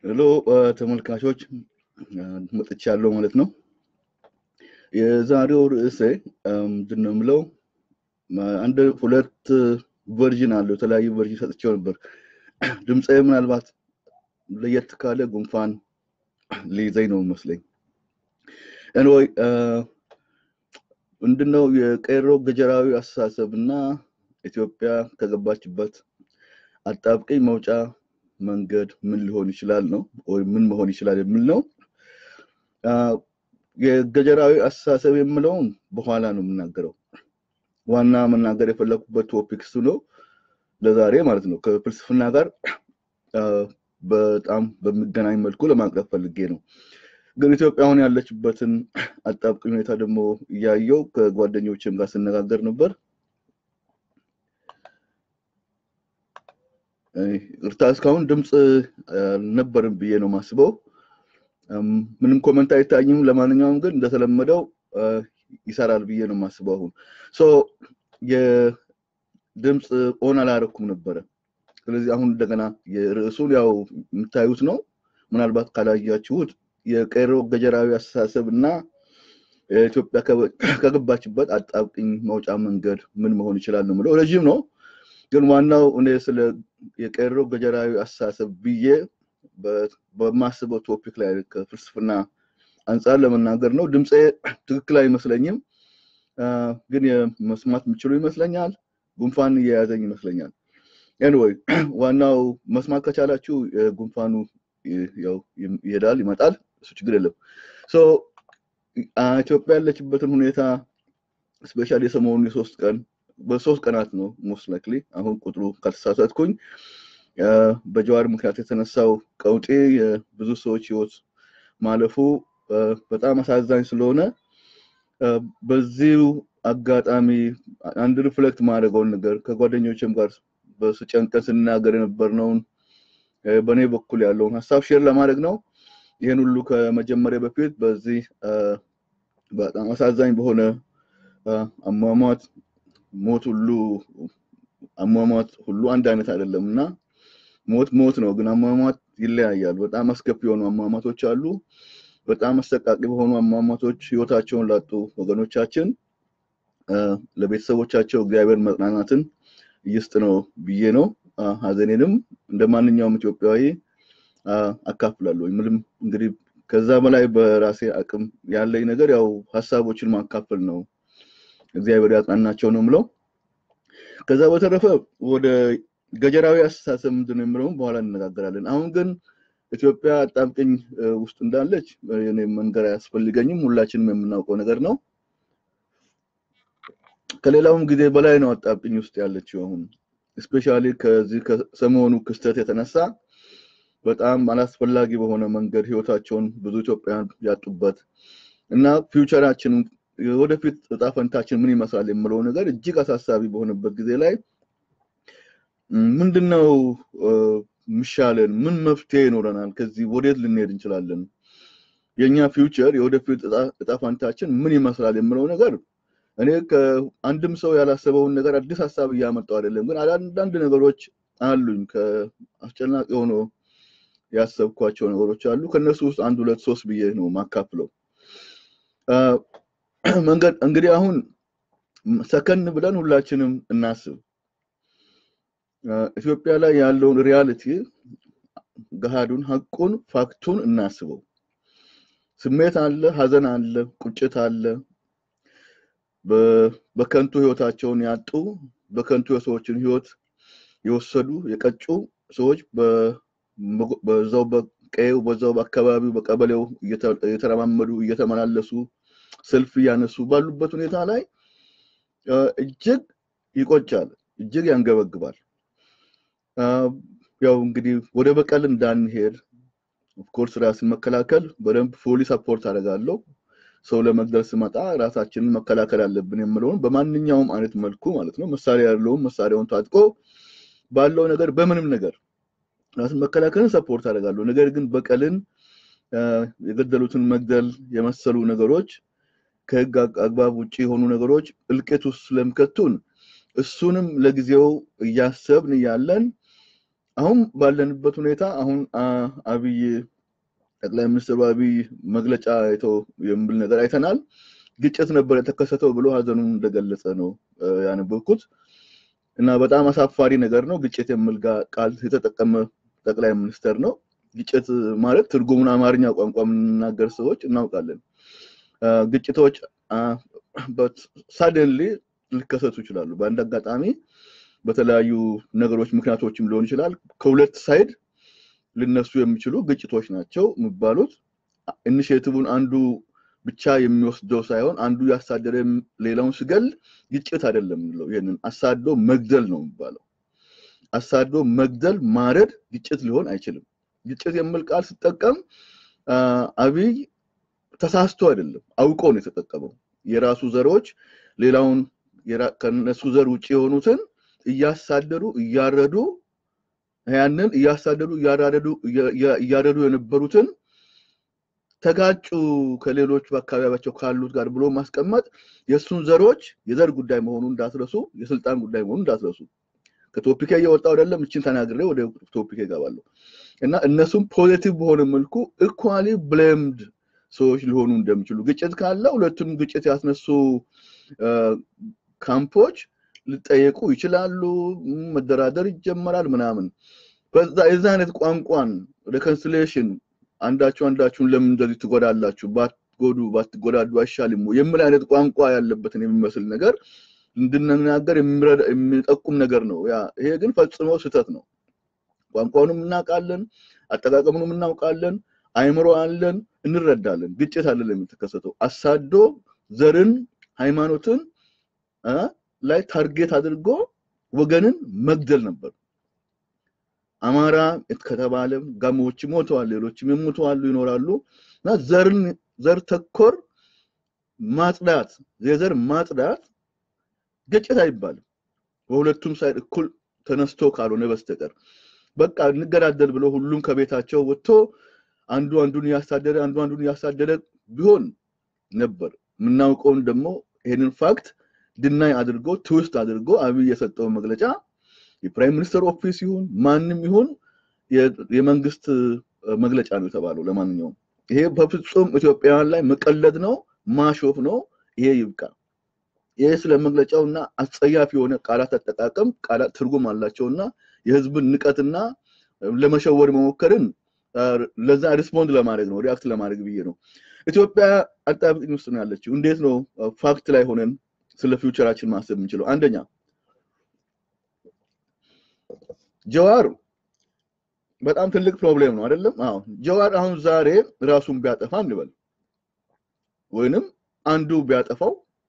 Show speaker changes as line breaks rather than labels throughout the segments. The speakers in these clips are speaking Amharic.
ሄሎ ተመልካቾች መጥቻለሁ ማለት ነው። የዛሬው ርዕሴ ምንድን ነው የምለው አንድ ሁለት ቨርዥን አለው የተለያዩ ቨርዥን ሰጥቼው ነበር። ድምፄ ምናልባት ለየት ካለ ጉንፋን ሊይዘኝ ነው መስለኝ። ኤንወይ ምንድነው የቀይሮ ገጀራዊ አስተሳሰብ እና ኢትዮጵያ ከገባችበት አጣብቀኝ መውጫ መንገድ ምን ሊሆን ይችላል ነው ወይም ምን መሆን ይችላል የሚል ነው። የገጀራዊ አስተሳሰብ የምለውን በኋላ ነው የምናገረው። ዋና መናገር የፈለኩበት ቶፒክ እሱ ነው ለዛሬ ማለት ነው። ከፍልስፍና ጋር በጣም በሚገናኝ መልኩ ለማቅረብ ፈልጌ ነው። ግን ኢትዮጵያ አሁን ያለችበትን አጣብቂኝ ሁኔታ ደግሞ እያየው ከጓደኞችም ጋር ስነጋገር ነበር። ይቅርታ እስካሁን ድምፅ አልነበርም ብዬ ነው ማስበው። ምንም ኮመንት አይታኝም። ለማንኛውም ግን እንደተለመደው ይሰራል ብዬ ነው ማስበው። አሁን ሶ የድምፅ ኦን አላረኩም ነበረ። ስለዚህ አሁን እንደገና የርዕሱን ያው የምታዩት ነው። ምናልባት ካላያችሁት የቀይሮ ገጀራዊ አስተሳሰብ እና ኢትዮጵያ ከገባችበት አጣብቂኝ መውጫ መንገድ ምን መሆን ይችላል ነው የምለው። ረዥም ነው ግን ዋናው እኔ ስለ የቀይሮ ገጀራዊ አስተሳሰብ ብዬ በማስበው ቶፒክ ላይ ከፍልስፍና አንጻር ለመናገር ነው። ድምፄ ትክክል አይመስለኝም፣ ግን መስማት የምችሉ ይመስለኛል። ጉንፋን እየያዘኝ ይመስለኛል። ኤንወይ ዋናው መስማት ከቻላችሁ ጉንፋኑ ያው ይሄዳል ይመጣል፣ እሱ ችግር የለም። ሶ ኢትዮጵያ ያለችበትን ሁኔታ ስፔሻሊ የሰሞኑ የሶስት ቀን በሶስት ቀናት ነው ሞስት ላይክሊ አሁን ቁጥሩ ካልተሳሳትኩኝ በጀዋር ምክንያት የተነሳው ቀውጤ የብዙ ሰዎች ህይወት ማለፉ በጣም አሳዛኝ ስለሆነ በዚሁ አጋጣሚ አንድ ሪፍሌክት ማድረገውን ነገር ከጓደኞችም ጋር በስጨንቀን ስናገር የነበርነውን በእኔ በኩል ያለውን ሀሳብ ሼር ለማድረግ ነው። ይህን ሁሉ ከመጀመሪያ በፊት በዚህ በጣም አሳዛኝ በሆነ አሟሟት ሞት ሁሉ አሟሟት ሁሉ አንድ አይነት አይደለም እና ሞት ሞት ነው፣ ግን አሟሟት ይለያያል። በጣም አስከፊ የሆኑ አሟሟቶች አሉ። በጣም አሰቃቂ በሆኑ አሟሟቶች ህይወታቸውን ላጡ ወገኖቻችን ለቤተሰቦቻቸው እግዚአብሔር መጽናናትን ይስጥ ነው ብዬ ነው። ሀዘኔንም እንደ ማንኛውም ኢትዮጵያዊ አካፍላለሁ። ምንም እንግዲህ ከዛ በላይ በራሴ አቅም ያለኝ ነገር ያው ሀሳቦችን ማካፈል ነው። እግዚአብሔር ያጽናናቸው ነው የምለው። ከዛ በተረፈ ወደ ገጀራዊ አስተሳሰብ ምንድን ነው የምለውም በኋላ እንነጋገራለን። አሁን ግን ኢትዮጵያ አጣብቅኝ ውስጥ እንዳለች እኔ መንገር አያስፈልገኝም፣ ሁላችንም የምናውቀው ነገር ነው። ከሌላውም ጊዜ በላይ ነው አጣብቅኝ ውስጥ ያለችው አሁን እስፔሻሊ ከዚህ ከሰሞኑ ክስተት የተነሳ በጣም አላስፈላጊ በሆነ መንገድ ህይወታቸውን ብዙ ኢትዮጵያውያን ያጡበት እና ፊውቸራችን ወደፊት እጣ ፈንታችን ምን ይመስላል የምለው ነገር እጅግ አሳሳቢ በሆነበት ጊዜ ላይ ምንድነው ምሻለን? ምን መፍትሄ ይኖረናል? ከዚህ ወዴት ልንሄድ እንችላለን? የኛ ፊውቸር የወደፊት እጣ ፈንታችን ምን ይመስላል የምለው ነገር እኔ ከአንድም ሰው ያላሰበውን ነገር አዲስ ሀሳብ እያመጣው አይደለም፣ ግን አንዳንድ ነገሮች አሉኝ ከአስጨናቂ ሆኖ ያሰብኳቸው ነገሮች አሉ። ከነሱ ውስጥ አንድ ሁለት ሶስት ብዬ ነው ማካፍለው። መንገድ እንግዲህ አሁን ሰከን ብለን ሁላችንም እናስብ። ኢትዮጵያ ላይ ያለውን ሪያሊቲ ገሃዱን፣ ሀቁን፣ ፋክቱን እናስበው። ስሜት አለ፣ ሀዘን አለ፣ ቁጭት አለ። በከንቱ ህይወታቸውን ያጡ በከንቱ የሰዎችን ህይወት የወሰዱ የቀጩ ሰዎች በዛው በቀየው በዛው በአካባቢው በቀበሌው እየተረማመዱ እየተመላለሱ ሰልፍ እያነሱ ባሉበት ሁኔታ ላይ እጅግ ይቆጫል፣ እጅግ ያንገበግባል። ያው እንግዲህ ወደ በቀል እንዳንሄድ ኦፍኮርስ ራስን መከላከል በደንብ ፉሊ ሰፖርት አደርጋለሁ። ሰው ለመግደል ስመጣ ራሳችንን መከላከል አለብን የምለውን በማንኛውም አይነት መልኩ ማለት ነው። መሳሪያ ያለውም መሳሪያውን ታጥቆ ባለው ነገር በምንም ነገር ራስን መከላከልን ሰፖርት አደርጋለሁ። ነገር ግን በቀልን የገደሉትን መግደል የመሰሉ ነገሮች ከህግ አግባብ ውጭ የሆኑ ነገሮች እልቂት ውስጥ ስለሚከቱን እሱንም ለጊዜው እያሰብን እያለን አሁን ባለንበት ሁኔታ አሁን አብይ ጠቅላይ ሚኒስትሩ አብይ መግለጫ አይተው የሚል ነገር አይተናል። ግጭት ነበር የተከሰተው ብሎ ሀዘኑን እንደገለጸ ነው ያነበብኩት እና በጣም አሳፋሪ ነገር ነው። ግጭት የሚል ቃል የተጠቀመ ጠቅላይ ሚኒስትር ነው። ግጭት ማለት ትርጉሙን አማርኛ ቋንቋ የምንናገር ሰዎች እናውቃለን። ግጭቶች ሳደንሊ ሊከሰቱ ይችላሉ። በአንድ አጋጣሚ በተለያዩ ነገሮች ምክንያቶችም ሊሆን ይችላል። ከሁለት ሳይድ ሊነሱ የሚችሉ ግጭቶች ናቸው የሚባሉት። ኢኒሽቲቭን አንዱ ብቻ የሚወስደው ሳይሆን አንዱ ያሳደረ ሌላውን ሲገል ግጭት አይደለም የምንለው። ይህንን አሳዶ መግደል ነው የሚባለው። አሳዶ መግደል፣ ማረድ ግጭት ሊሆን አይችልም። ግጭት የሚል ቃል ሲጠቀም አብይ ተሳስቶ አይደለም፣ አውቆ ነው የተጠቀመው። የራሱ ዘሮች ሌላውን ከነሱ ዘር ውጭ የሆኑትን እያሳደዱ እያረዱ ያንን እያሳደዱ እያረዱ የነበሩትን ተጋጩ ከሌሎች በአካባቢያቸው ካሉት ጋር ብሎ ማስቀመጥ የእሱን ዘሮች የዘር ጉዳይ መሆኑን እንዳትረሱ፣ የስልጣን ጉዳይ መሆኑን እንዳትረሱ። ከቶፒኬ እየወጣው አይደለም፣ እችን ተናግሬ ወደ ቶፒኬ እገባለሁ እና እነሱም ፖዚቲቭ በሆነ መልኩ ኢኳሊ ብሌምድ ሰዎች ሊሆኑ እንደሚችሉ ግጭት ካለ ሁለቱም ግጭት ያስነሱ ካምፖች ሊጠየቁ ይችላሉ። መደራደር ይጀመራል ምናምን። በዛ የዛ አይነት ቋንቋን ሬኮንሲሌሽን አንዳችሁ አንዳችሁን ለምን እንደዚህ ትጎዳላችሁ፣ ባትጎዱ ባትጎዳዱ አይሻልም የሚል አይነት ቋንቋ ያለበትን የሚመስል ነገር እንድንናገር የሚጠቁም ነገር ነው። ያ ይሄ ግን ፈጽሞ ስህተት ነው። ቋንቋውንም እናውቃለን፣ አጠቃቀሙንም እናውቃለን፣ አይምሮ አለን፣ እንረዳለን። ግጭት አይደለም የተከሰተው። አሳዶ ዘርን፣ ሃይማኖትን ላይ ታርጌት አድርጎ ወገንን መግደል ነበር። አማራ ከተባለም ጋሞዎች ሞተዋል፣ ሌሎችም ይሞተዋሉ ይኖራሉ። እና ዘርን ዘር ተኮር ማጽዳት የዘር ማጽዳት ግጭት አይባልም። በሁለቱም ሳይድ እኩል ተነስቶ ካልሆነ በስተቀር በቃ እንገዳደል ብሎ ሁሉም ከቤታቸው ወጥቶ አንዱ አንዱን እያሳደደ አንዱ አንዱን እያሳደደ ቢሆን ነበር። የምናውቀውን ደግሞ ይሄንን ፋክት ድናይ አድርጎ ትውስት አድርጎ አብይ የሰጠው መግለጫ የፕራይም ሚኒስትር ኦፊስ ይሁን ማንም ይሁን የመንግስት መግለጫ ነው የተባለው። ለማንኛውም ይሄ በፍጹም ኢትዮጵያውያን ላይ መቀለድ ነው፣ ማሾፍ ነው። ይሄ ይብቃ። ይሄ ስለ መግለጫውና አስጸያፊ የሆነ ቃላት አጠቃቀም ቃላት ትርጉም አላቸውና የህዝብን ንቀትና ለመሸወር መሞከርን ለዛ ሪስፖንድ ለማድረግ ነው ሪአክት ለማድረግ ብዬ ነው። ኢትዮጵያ አጣብቂኝ ውስጥ ነው ያለችው። እንዴት ነው ፋክት ላይ ሆነን ስለ ፊውቸራችን ማሰብ የምንችለው? አንደኛ ጀዋር በጣም ትልቅ ፕሮብሌም ነው አይደለም? አዎ ጀዋር አሁን ዛሬ ራሱን ቢያጠፋ እንበል ወይንም አንዱ ቢያጠፋው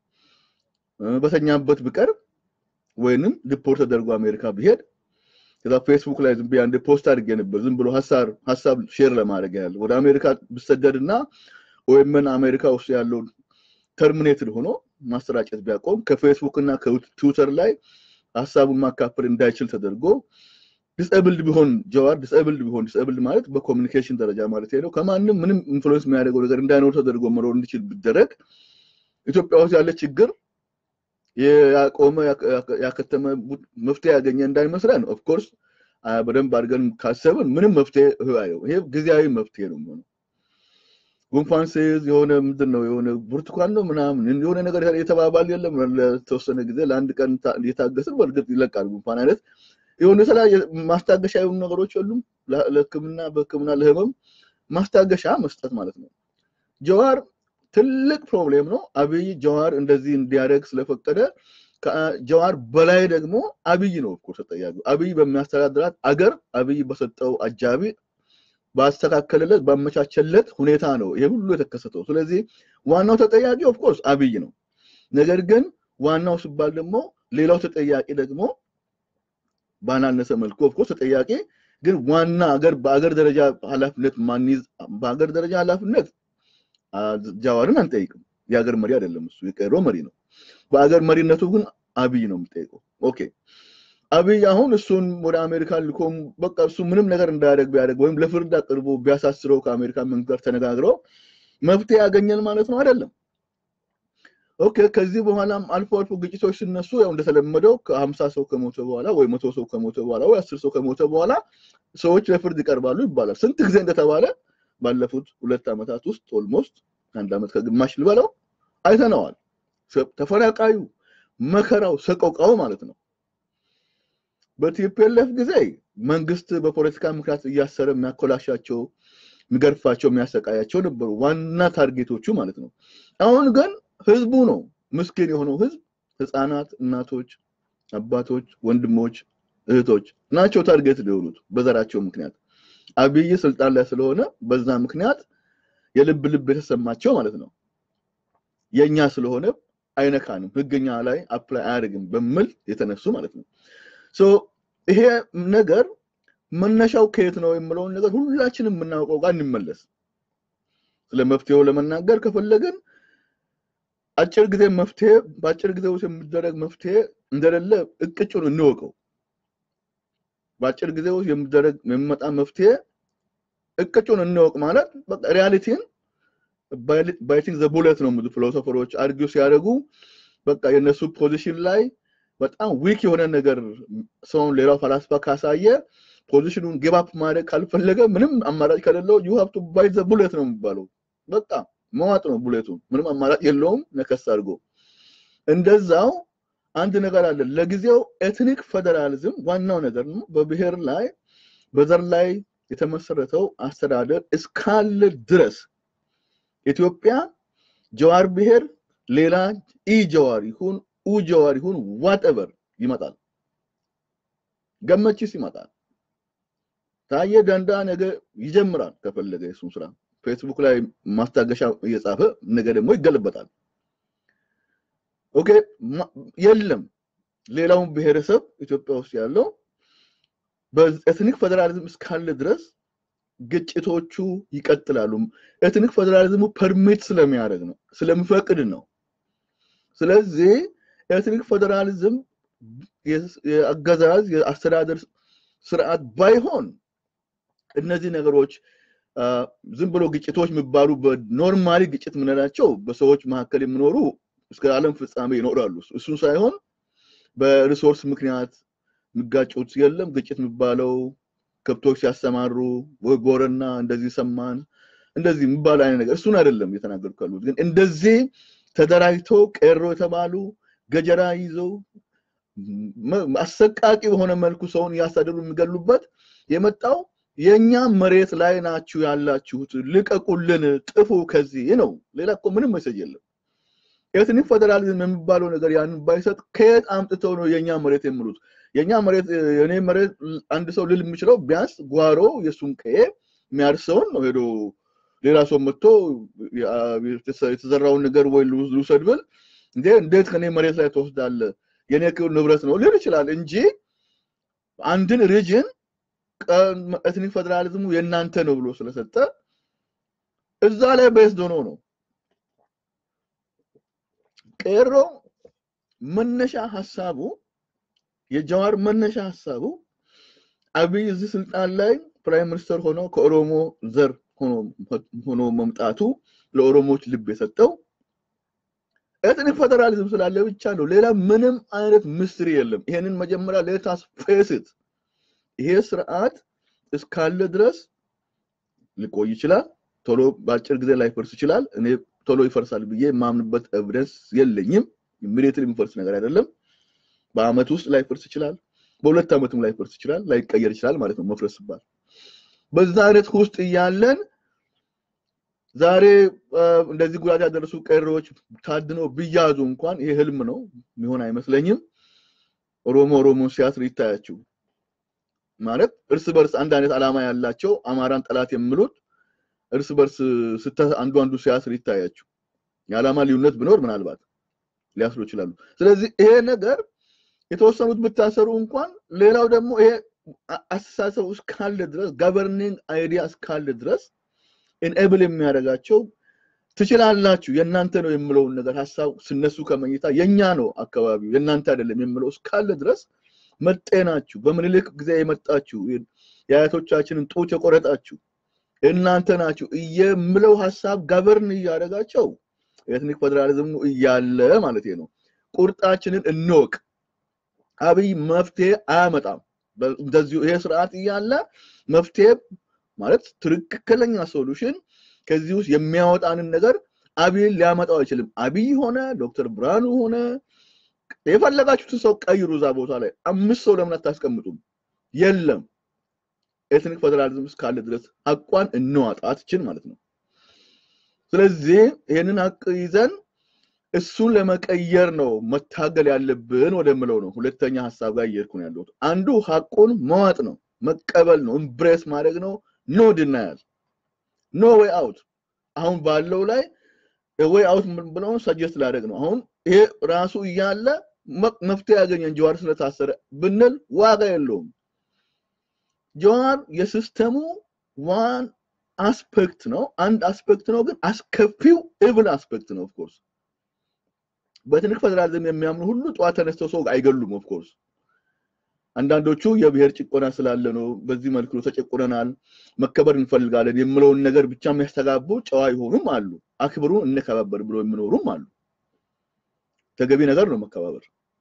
በተኛበት ቢቀር ወይንም ዲፖርት ተደርጎ አሜሪካ ቢሄድ ከዛ ፌስቡክ ላይ ዝም ብዬ አንድ ፖስት አድርጌ ነበር። ዝም ብሎ ሀሳብ ሀሳብ ሼር ለማድረግ ያለ ወደ አሜሪካ ብሰደድ እና ወይምን አሜሪካ ውስጥ ያለውን ተርሚኔትድ ሆኖ ማሰራጨት ቢያቆም ከፌስቡክ እና ከትዊተር ላይ ሀሳቡን ማካፈል እንዳይችል ተደርጎ ዲስኤብልድ ቢሆን ጀዋር ዲስኤብልድ ቢሆን ዲስኤብልድ ማለት በኮሚኒኬሽን ደረጃ ማለት ነው። ከማንም ምንም ኢንፍሉዌንስ የሚያደርገው ነገር እንዳይኖር ተደርጎ መኖር እንዲችል ቢደረግ ኢትዮጵያ ውስጥ ያለ ችግር ያቆመ ያከተመ መፍትሄ ያገኘ እንዳይመስለን። ኦፍኮርስ በደንብ አድርገን ካሰብን ምንም መፍትሄ ይሄ ጊዜያዊ መፍትሄ ነው የሚሆነው። ጉንፋን ሲይዝ የሆነ ምንድን ነው የሆነ ብርቱካን ነው ምናምን የሆነ ነገር የተባባል የለም ለተወሰነ ጊዜ ለአንድ ቀን እየታገስን በእርግጥ ይለቃል ጉንፋን አይነት የሆነ የተለያየ ማስታገሻ የሆኑ ነገሮች የሉም ለህክምና በህክምና ለህመም ማስታገሻ መስጠት ማለት ነው ጀዋር ትልቅ ፕሮብሌም ነው አብይ ጀዋር እንደዚህ እንዲያደርግ ስለፈቀደ ከጀዋር በላይ ደግሞ አብይ ነው እኮ ተጠያቂው አብይ በሚያስተዳድራት አገር አብይ በሰጠው አጃቢ ባስተካከለለት ባመቻቸለት ሁኔታ ነው ይሄ ሁሉ የተከሰተው ስለዚህ ዋናው ተጠያቂ ኦፍኮርስ አብይ ነው ነገር ግን ዋናው ሲባል ደግሞ ሌላው ተጠያቂ ደግሞ ባናነሰ መልኩ ኦፍኮርስ ተጠያቂ ግን ዋና አገር በአገር ደረጃ ኃላፊነት ማንይዝ በአገር ደረጃ ኃላፊነት ጃዋርን አንጠይቅም የሀገር መሪ አይደለም እሱ የቀሮ መሪ ነው በአገር መሪነቱ ግን አብይ ነው የምጠይቀው ኦኬ አብይ አሁን እሱን ወደ አሜሪካ ልኮም በቃ እሱ ምንም ነገር እንዳያደርግ ቢያደርግ ወይም ለፍርድ አቅርቦ ቢያሳስረው ከአሜሪካ መንግስት ጋር ተነጋግረው መፍትሄ ያገኘን ማለት ነው አይደለም ኦኬ ከዚህ በኋላም አልፎ አልፎ ግጭቶች ሲነሱ ያው እንደተለመደው ከሀምሳ ሰው ከሞተ በኋላ ወይ መቶ ሰው ከሞተ በኋላ ወይ አስር ሰው ከሞተ በኋላ ሰዎች ለፍርድ ይቀርባሉ ይባላል። ስንት ጊዜ እንደተባለ ባለፉት ሁለት ዓመታት ውስጥ ኦልሞስት አንድ ዓመት ከግማሽ ልበለው አይተነዋል። ተፈናቃዩ፣ መከራው፣ ሰቆቃው ማለት ነው። በቲፒኤልኤፍ ጊዜ መንግስት በፖለቲካ ምክንያት እያሰረ የሚያኮላሻቸው፣ የሚገርፋቸው፣ የሚያሰቃያቸው ነበሩ ዋና ታርጌቶቹ ማለት ነው። አሁን ግን ህዝቡ ነው ምስኪን የሆነው ህዝብ፣ ህፃናት፣ እናቶች፣ አባቶች፣ ወንድሞች፣ እህቶች ናቸው ታርጌት ሊሆኑት በዘራቸው ምክንያት አብይ ስልጣን ላይ ስለሆነ በዛ ምክንያት የልብ ልብ የተሰማቸው ማለት ነው። የኛ ስለሆነ አይነካንም፣ ህግኛ ላይ አፕላይ አያደርግም በሚል የተነሱ ማለት ነው። ሶ ይሄ ነገር መነሻው ከየት ነው የምለውን ነገር ሁላችንም የምናውቀው ጋር እንመለስ። ስለ መፍትሄው ለመናገር ከፈለግን አጭር ጊዜ መፍትሄ በአጭር ጊዜ ውስጥ የሚደረግ መፍትሄ እንደሌለ እቅጩን እንወቀው። በአጭር ጊዜ ውስጥ የሚደረግ የሚመጣ መፍትሄ እቅጩን እንወቅ ማለት በቃ ሪያሊቲን ባይቲንግ ዘ ቡሌት ነው ብዙ ፊሎሶፈሮች አርጊው ሲያደርጉ በቃ የነሱ ፖዚሽን ላይ በጣም ዊክ የሆነ ነገር ሰውን ሌላው ፈላስፋ ካሳየ ፖዚሽኑን ጊቭ ማድረግ ካልፈለገ ምንም አማራጭ ከሌለው ዩ ሃቭ ቱ ባይት ዘ ቡሌት ነው የሚባለው። በቃ መዋጥ ነው ቡሌቱ፣ ምንም አማራጭ የለውም። ነከስ አድርጎ እንደዛው አንድ ነገር አለ። ለጊዜው ኤትኒክ ፌደራሊዝም ዋናው ነገር ነው። በብሔር ላይ በዘር ላይ የተመሰረተው አስተዳደር እስካለ ድረስ ኢትዮጵያ ጀዋር ብሔር ሌላ ኢ ጀዋር ይሁን ኡ ጀዋር ይሁን ዋትኤቨር ይመጣል። ገመችስ ይመጣል። ታየ ደንዳ ነገ ይጀምራል ከፈለገ የሱን ስራ ፌስቡክ ላይ ማስታገሻ እየጻፈ ነገ ደግሞ ይገለበጣል። ኦኬ የለም ሌላውን ብሔረሰብ ኢትዮጵያ ውስጥ ያለው በኤትኒክ ፌዴራሊዝም እስካለ ድረስ ግጭቶቹ ይቀጥላሉ። ኤትኒክ ፌዴራሊዝሙ ፐርሚት ስለሚያደርግ ነው፣ ስለሚፈቅድ ነው። ስለዚህ ኤትኒክ ፌዴራሊዝም የአገዛዝ የአስተዳደር ስርዓት ባይሆን እነዚህ ነገሮች ዝም ብሎ ግጭቶች የሚባሉ በኖርማሊ ግጭት የምንላቸው በሰዎች መካከል የሚኖሩ እስከ ዓለም ፍጻሜ ይኖራሉ። እሱ ሳይሆን በሪሶርስ ምክንያት የሚጋጩት የለም። ግጭት የሚባለው ከብቶች ሲያሰማሩ ወይ ጎረና እንደዚህ ሰማን እንደዚህ የሚባል አይነት ነገር እሱን አይደለም እየተናገርኩ ያሉት። ግን እንደዚህ ተደራጅተው ቄሮ የተባሉ ገጀራ ይዘው አሰቃቂ በሆነ መልኩ ሰውን እያሳደዱ የሚገሉበት የመጣው የኛ መሬት ላይ ናችሁ ያላችሁት፣ ልቀቁልን፣ ጥፉ ከዚህ ነው። ሌላ እኮ ምንም መሰጅ የለም። ኤትኒክ ፌዴራሊዝም የሚባለው ነገር ያንን ባይሰጥ ከየት አምጥተው ነው የኛ መሬት የሚሉት? የኛ መሬት የኔ መሬት አንድ ሰው ልል የሚችለው ቢያንስ ጓሮ የእሱን ቀዬ የሚያርሰውን ነው ሄዶ ሌላ ሰው መጥቶ የተዘራውን ነገር ወይ ልውሰድ ብል እንዴ እንዴት ከኔ መሬት ላይ ትወስዳለ? የኔ ንብረት ነው ሊል ይችላል እንጂ አንድን ሪጅን ኤትኒክ ፌዴራሊዝሙ የእናንተ ነው ብሎ ስለሰጠ እዛ ላይ ቤዝድ ሆኖ ነው ቄሮ መነሻ ሀሳቡ የጀዋር መነሻ ሀሳቡ አብይ እዚህ ስልጣን ላይ ፕራይም ሚኒስተር ሆኖ ከኦሮሞ ዘር ሆኖ መምጣቱ ለኦሮሞዎች ልብ የሰጠው ኤትኒክ ፌዴራሊዝም ስላለ ብቻ ነው። ሌላ ምንም አይነት ምስጢር የለም። ይሄንን መጀመሪያ ሌታስ ፌስት ይሄ ስርዓት እስካለ ድረስ ሊቆይ ይችላል። ቶሎ በአጭር ጊዜ ላይፈርስ ይችላል። እኔ ቶሎ ይፈርሳል ብዬ የማምንበት ኤቪደንስ የለኝም። ኢሚዲየትሊ የሚፈርስ ነገር አይደለም። በአመት ውስጥ ላይፈርስ ይችላል። በሁለት ዓመትም ላይፈርስ ይችላል። ላይቀየር ይችላል ማለት ነው መፍረስ ሲባል። በዛ አይነት ውስጥ እያለን ዛሬ እንደዚህ ጉዳት ያደረሱ ቀሮዎች ታድነው ቢያዙ እንኳን ይሄ ህልም ነው፣ የሚሆን አይመስለኝም። ኦሮሞ ኦሮሞን ሲያስር ይታያችሁ ማለት እርስ በርስ አንድ አይነት ዓላማ ያላቸው አማራን ጠላት የሚሉት እርስ በርስ አንዱ አንዱ ሲያስር ይታያችሁ። የዓላማ ልዩነት ቢኖር ምናልባት ሊያስሩ ይችላሉ። ስለዚህ ይሄ ነገር የተወሰኑት ብታሰሩ እንኳን ሌላው ደግሞ ይሄ አስተሳሰብ እስካለ ድረስ ገቨርኒንግ አይዲያ እስካለ ድረስ ኢንኤብል የሚያደርጋቸው ትችላላችሁ፣ የእናንተ ነው የምለውን ነገር ሀሳብ ስነሱ ከመኝታ የኛ ነው አካባቢው የእናንተ አይደለም የምለው እስካለ ድረስ መጤናችሁ በምኒልክ ጊዜ የመጣችሁ የአያቶቻችንን ጡት የቆረጣችሁ እናንተ ናችሁ የምለው ሀሳብ ገቨርን እያደረጋቸው ኤትኒክ ፌዴራሊዝሙ እያለ ማለት ነው። ቁርጣችንን እንወቅ። አብይ መፍትሄ አያመጣም። እንደዚሁ ይሄ ስርዓት እያለ መፍትሄ ማለት ትክክለኛ ሶሉሽን ከዚህ ውስጥ የሚያወጣንን ነገር አብይን ሊያመጣው አይችልም። አብይ ሆነ ዶክተር ብርሃኑ ሆነ የፈለጋችሁትን ሰው ቀይሩ እዛ ቦታ ላይ አምስት ሰው ለምን አታስቀምጡም? የለም ኤትኒክ ፌዴራሊዝም እስካለ ድረስ ሀቋን እንዋጣትችን ማለት ነው። ስለዚህ ይህንን ሀቅ ይዘን እሱን ለመቀየር ነው መታገል ያለብን ወደምለው ነው። ሁለተኛ ሀሳብ ጋር እየሄድኩ ነው ያለሁት። አንዱ ሀቁን መዋጥ ነው፣ መቀበል ነው፣ እምብሬስ ማድረግ ነው። ኖ ድናያል፣ ኖ ዌይ አውት። አሁን ባለው ላይ ዌይ አውት ብለውን ሰጀስት ላደረግ ነው። አሁን ይሄ ራሱ እያለ መፍትሄ ያገኘን ጀዋር ስለታሰረ ብንል ዋጋ የለውም። ጀዋር የሲስተሙ ዋን አስፔክት ነው፣ አንድ አስፔክት ነው፣ ግን አስከፊው ኢቭል አስፔክት ነው። ኦፍኮርስ በኤትኒክ ፌዴራሊዝም የሚያምኑ ሁሉ ጠዋት ተነስተው ሰው አይገሉም። ኦፍኮርስ አንዳንዶቹ የብሔር ጭቆና ስላለ ነው፣ በዚህ መልኩ ተጨቁነናል፣ መከበር እንፈልጋለን የምለውን ነገር ብቻ የሚያስተጋቡ ጨዋ የሆኑም አሉ። አክብሩ፣ እንከባበር ብሎ የሚኖሩም አሉ። ተገቢ ነገር ነው መከባበር።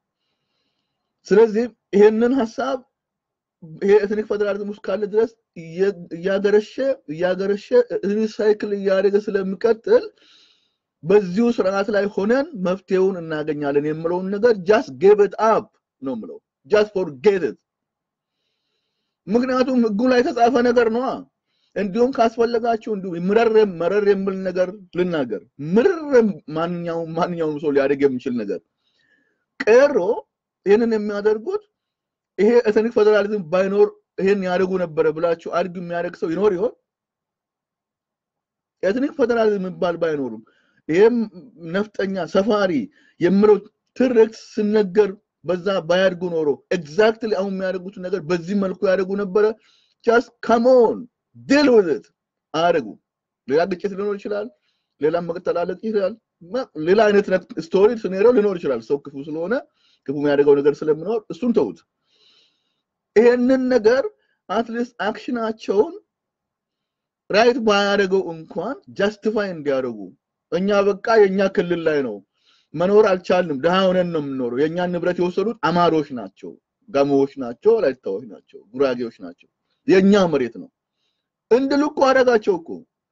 ስለዚህ ይሄንን ሀሳብ ይሄ ኤትኒክ ፌዴራሊዝም ውስጥ ካለ ድረስ እያገረሸ እያገረሸ ሪሳይክል እያደረገ ስለሚቀጥል በዚሁ ስርዓት ላይ ሆነን መፍትሄውን እናገኛለን የምለውን ነገር ጃስት ጌቭ ኢት አፕ ነው የምለው። ጃስት ፎርጌት ኢት። ምክንያቱም ህጉ ላይ የተጻፈ ነገር ነዋ። እንዲሁም ካስፈለጋችሁ እንዲሁ ምረር መረር የሚል ነገር ልናገር። ምርር ማንኛውም ማንኛውም ሰው ሊያደርግ የሚችል ነገር ቀሮ ይህንን የሚያደርጉት ይሄ ኤትኒክ ፌዴራሊዝም ባይኖር ይሄን ያደርጉ ነበረ ብላችሁ አድግ የሚያደርግ ሰው ይኖር ይሆን? ኤትኒክ ፌዴራሊዝም የሚባል ባይኖሩም ይሄም ነፍጠኛ ሰፋሪ የምለው ትርክት ስነገር በዛ ባያድጉ ኖሮ ኤግዛክትሊ አሁን የሚያደርጉት ነገር በዚህ መልኩ ያደርጉ ነበረ። ጃስት ካሞን ዲል ዊዝ አያደርጉ። ሌላ ግጭት ሊኖር ይችላል፣ ሌላ መቀጠላለቅ ይችላል፣ ሌላ አይነት ስቶሪ ስኔሪዮ ሊኖር ይችላል። ሰው ክፉ ስለሆነ ክፉ የሚያደርገው ነገር ስለሚኖር እሱን ተውት። ይሄንን ነገር አትሊስት አክሽናቸውን ራይት ባያደርገው እንኳን ጃስቲፋይ እንዲያደርጉ እኛ በቃ የኛ ክልል ላይ ነው መኖር አልቻልንም፣ ድሃ ሆነን ነው የምንኖረው። የእኛን ንብረት የወሰዱት አማሮች ናቸው፣ ጋሞዎች ናቸው፣ ወላይታዎች ናቸው፣ ጉራጌዎች ናቸው። የእኛ መሬት ነው እንድሉ እኮ አደረጋቸው እኮ።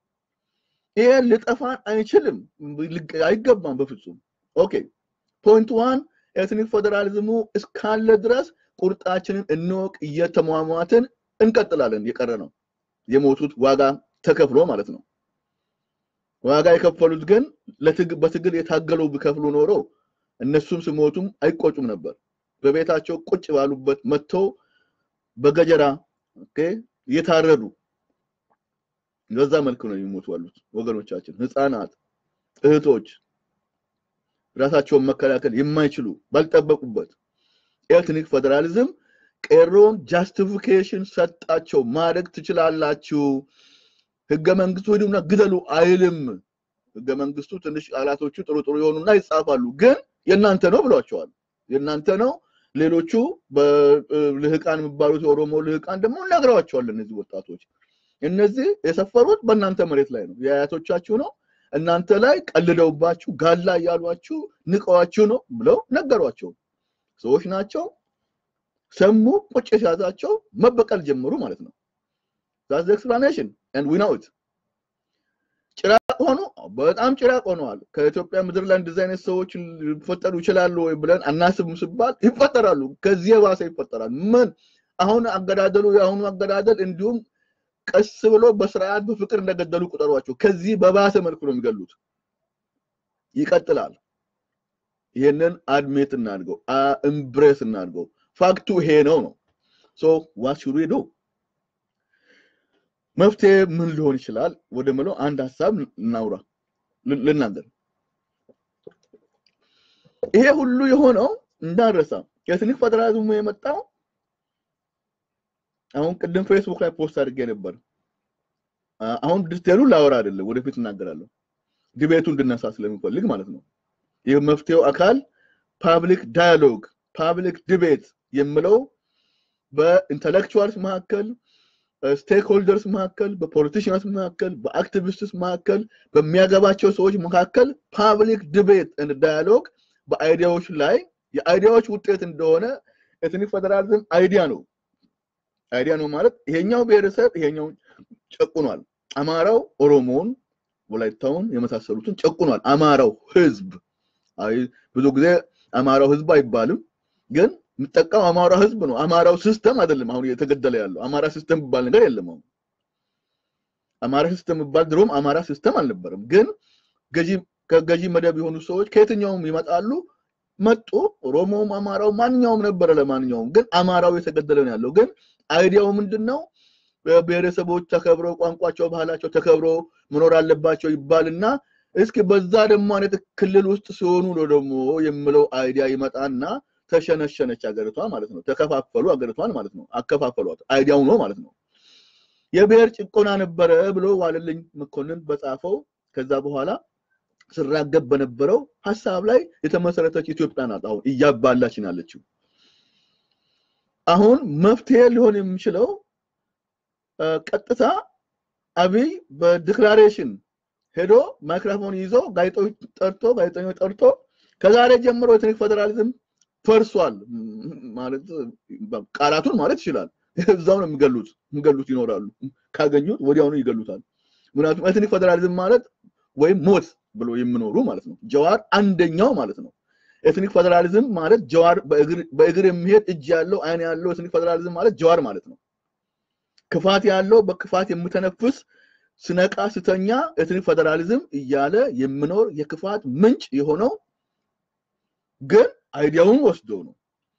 ይሄ ልጠፋን አይችልም፣ አይገባም በፍጹም። ኦኬ ፖይንት ዋን ኤትኒክ ፌዴራሊዝሙ እስካለ ድረስ ቁርጣችንን እንወቅ፣ እየተሟሟትን እንቀጥላለን። የቀረ ነው የሞቱት ዋጋ ተከፍሎ ማለት ነው። ዋጋ የከፈሉት ግን በትግል የታገለው ቢከፍሉ ኖሮ እነሱም ስሞቱም አይቆጩም ነበር። በቤታቸው ቁጭ ባሉበት መጥተው በገጀራ እየታረዱ በዛ መልክ ነው የሚሞቱ ያሉት ወገኖቻችን፣ ህፃናት፣ እህቶች ራሳቸውን መከላከል የማይችሉ ባልጠበቁበት ኤትኒክ ፌዴራሊዝም ቄሮን ጃስቲፊኬሽን ሰጣቸው። ማድረግ ትችላላችሁ ህገ መንግስቱ ሂዱና ግደሉ አይልም። ህገ መንግስቱ ትንሽ ቃላቶቹ ጥሩ ጥሩ የሆኑና ይጻፋሉ፣ ግን የእናንተ ነው ብሏቸዋል። የእናንተ ነው። ሌሎቹ በልህቃን የሚባሉት የኦሮሞ ልህቃን ደግሞ ነግረዋቸዋል። እነዚህ ወጣቶች እነዚህ የሰፈሩት በእናንተ መሬት ላይ ነው፣ የአያቶቻችሁ ነው። እናንተ ላይ ቀልደውባችሁ ጋላ እያሏችሁ ንቀዋችሁ ነው ብለው ነገሯቸው። ሰዎች ናቸው። ሰሙ፣ ቁጭ ሲያዛቸው መበቀል ጀመሩ ማለት ነው። ዛዝ ኤክስፕላኔሽን ኤንድ ዊ ኖው ኢት። ጭራቅ ሆኑ፣ በጣም ጭራቅ ሆነዋል። ከኢትዮጵያ ምድር ላይ እንደዚህ አይነት ሰዎች ሊፈጠሩ ይችላሉ ወይ ብለን አናስብም ሲባል ይፈጠራሉ። ከዚህ የባሰ ይፈጠራል። ምን አሁን አገዳደሉ የአሁኑ አገዳደል እንዲሁም ቀስ ብሎ በስርዓት በፍቅር እንደገደሉ ቁጠሯቸው። ከዚህ በባሰ መልኩ ነው የሚገሉት። ይቀጥላል። ይሄንን አድሜት እናድርገው፣ እምብሬስ እናድርገው። ፋክቱ ይሄ ነው ነው። ሶ ዋት ሹድ ዊ ዱ? መፍትሄ ምን ሊሆን ይችላል ወደ ምለው አንድ ሀሳብ እናውራ ልናገር። ይሄ ሁሉ የሆነው እንዳረሳ ኤትኒክ ፌዴራሊዝሙ የመጣው አሁን ቅድም ፌስቡክ ላይ ፖስት አድርጌ ነበር። አሁን ዲቴሉ ላወራ አይደለም፣ ወደፊት እናገራለሁ። ዲቤቱ እንድነሳ ስለሚፈልግ ማለት ነው። ይህ መፍትሄው አካል ፓብሊክ ዳያሎግ ፓብሊክ ዲቤት የምለው በኢንተሌክቹዋልስ መካከል ስቴክ ሆልደርስ መካከል፣ በፖለቲሽንስ መካከል፣ በአክቲቪስትስ መካከል፣ በሚያገባቸው ሰዎች መካከል ፓብሊክ ዲቤት ዳያሎግ በአይዲያዎች ላይ የአይዲያዎች ውጤት እንደሆነ ኤትኒክ ፌዴራሊዝም አይዲያ ነው። አይዲያ ነው ማለት ይሄኛው ብሔረሰብ ይሄኛው ጨቁኗል። አማራው ኦሮሞውን፣ ወላይታውን የመሳሰሉትን ጨቁኗል። አማራው ህዝብ አይ ብዙ ጊዜ አማራው ህዝብ አይባልም፣ ግን የምጠቀም አማራው ህዝብ ነው። አማራው ሲስተም አይደለም። አሁን እየተገደለ ያለው አማራ ሲስተም የሚባል ነገር የለም። አሁን አማራ ሲስተም የሚባል ድሮም አማራ ሲስተም አልነበረም። ግን ገዢ ከገዢ መደብ የሆኑ ሰዎች ከየትኛውም ይመጣሉ መጡ። ኦሮሞውም አማራው ማንኛውም ነበረ። ለማንኛውም ግን አማራው የተገደለ ነው ያለው። ግን አይዲያው ምንድን ነው? ብሔረሰቦች ተከብረው ቋንቋቸው፣ ባህላቸው ተከብሮ መኖር አለባቸው ይባልና እስኪ በዛ ደግሞ አይነት ክልል ውስጥ ሲሆኑ ነው ደግሞ የምለው አይዲያ ይመጣና ተሸነሸነች ሀገሪቷ ማለት ነው። ተከፋፈሉ ሀገሪቷን ማለት ነው። አከፋፈሏት አይዲያው ነው ማለት ነው። የብሔር ጭቆና ነበረ ብሎ ዋለልኝ መኮንን በጻፈው ከዛ በኋላ ስራገብ በነበረው ሀሳብ ላይ የተመሰረተች ኢትዮጵያ ናት አሁን እያባላችን ያለችው። አሁን መፍትሄ ሊሆን የሚችለው ቀጥታ አብይ በዲክላሬሽን ሄዶ ማይክሮፎን ይዞ ጋዜጦች ጠርቶ ጋዜጠኞች ጠርቶ ከዛሬ ጀምሮ ኤትኒክ ፌዴራሊዝም ፈርሷል ማለት ቃላቱን ማለት ይችላል። እዛው ነው የሚገሉት የሚገሉት ይኖራሉ። ካገኙት ወዲያውኑ ይገሉታል። ምክንያቱም ኤትኒክ ፌዴራሊዝም ማለት ወይም ሞት ብሎ የሚኖሩ ማለት ነው። ጀዋር አንደኛው ማለት ነው። ኤትኒክ ፌዴራሊዝም ማለት ጀዋር በእግር የሚሄድ እጅ ያለው አይን ያለው ኤትኒክ ፌዴራሊዝም ማለት ጀዋር ማለት ነው። ክፋት ያለው በክፋት የምተነፍስ ስነቃ ስተኛ ኤትኒክ ፌዴራሊዝም እያለ የሚኖር የክፋት ምንጭ የሆነው ግን አይዲያውን ወስዶ ነው።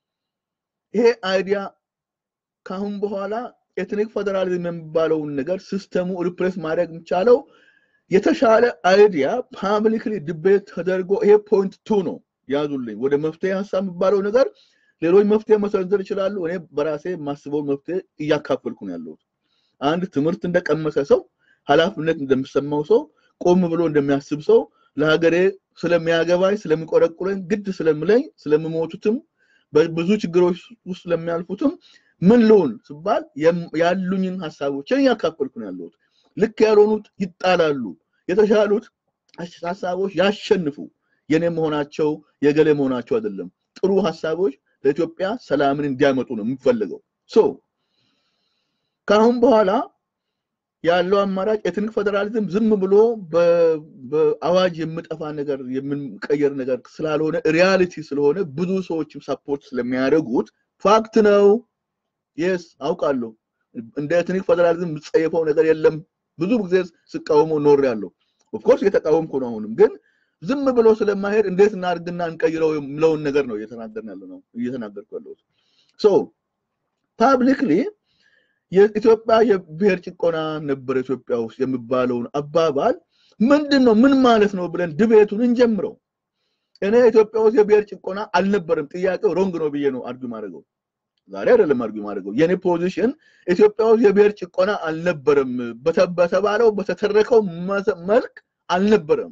ይሄ አይዲያ ካሁን በኋላ ኤትኒክ ፌዴራሊዝም የሚባለውን ነገር ሲስተሙ ሪፕሌስ ማድረግ የሚቻለው የተሻለ አይዲያ ፓብሊክሊ ዲቤት ተደርጎ ይሄ ፖይንት ቱ ነው ያዙልኝ። ወደ መፍትሄ ሀሳብ የሚባለው ነገር ሌሎች መፍትሄ መሰንዘር ይችላሉ። እኔ በራሴ የማስበው መፍትሄ እያካፈልኩ ነው ያለሁት። አንድ ትምህርት እንደቀመሰ ሰው ኃላፊነት እንደሚሰማው ሰው ቆም ብሎ እንደሚያስብ ሰው ለሀገሬ ስለሚያገባኝ ስለሚቆረቁረኝ ግድ ስለምለኝ ስለምሞቱትም በብዙ ችግሮች ውስጥ ስለሚያልፉትም ምን ልሁን ስባል ያሉኝን ሀሳቦችን እያካፈልኩ ነው ያለሁት። ልክ ያልሆኑት ይጣላሉ፣ የተሻሉት ሀሳቦች ያሸንፉ። የኔ መሆናቸው የገሌ መሆናቸው አይደለም። ጥሩ ሀሳቦች ለኢትዮጵያ ሰላምን እንዲያመጡ ነው የሚፈልገው። ሶ ከአሁን በኋላ ያለው አማራጭ ኤትኒክ ፌዴራሊዝም ዝም ብሎ በአዋጅ የምጠፋ ነገር የምንቀየር ነገር ስላልሆነ ሪያሊቲ ስለሆነ ብዙ ሰዎችም ሰፖርት ስለሚያደርጉት ፋክት ነው። የስ አውቃለሁ። እንደ ኤትኒክ ፌዴራሊዝም የምጸየፈው ነገር የለም። ብዙ ጊዜ ስቃወሞ ኖር ያለው ኦፍኮርስ እየተቃወምኩ ነው። አሁንም ግን ዝም ብሎ ስለማሄድ እንዴት እናድርግና እንቀይረው የምለውን ነገር ነው እየተናገርን ያለ ነው እየተናገርኩ ያለሁት። ሶ ፓብሊክሊ የኢትዮጵያ የብሔር ጭቆና ነበር ኢትዮጵያ ውስጥ የሚባለውን አባባል ምንድን ነው ምን ማለት ነው ብለን ድቤቱን እንጀምረው። እኔ ኢትዮጵያ ውስጥ የብሔር ጭቆና አልነበረም፣ ጥያቄው ሮንግ ነው ብዬ ነው አርጊ ማድረገው። ዛሬ አይደለም አርጊ ማድረገው። የኔ ፖዚሽን ኢትዮጵያ ውስጥ የብሔር ጭቆና አልነበረም፣ በተባለው በተተረከው መልክ አልነበረም።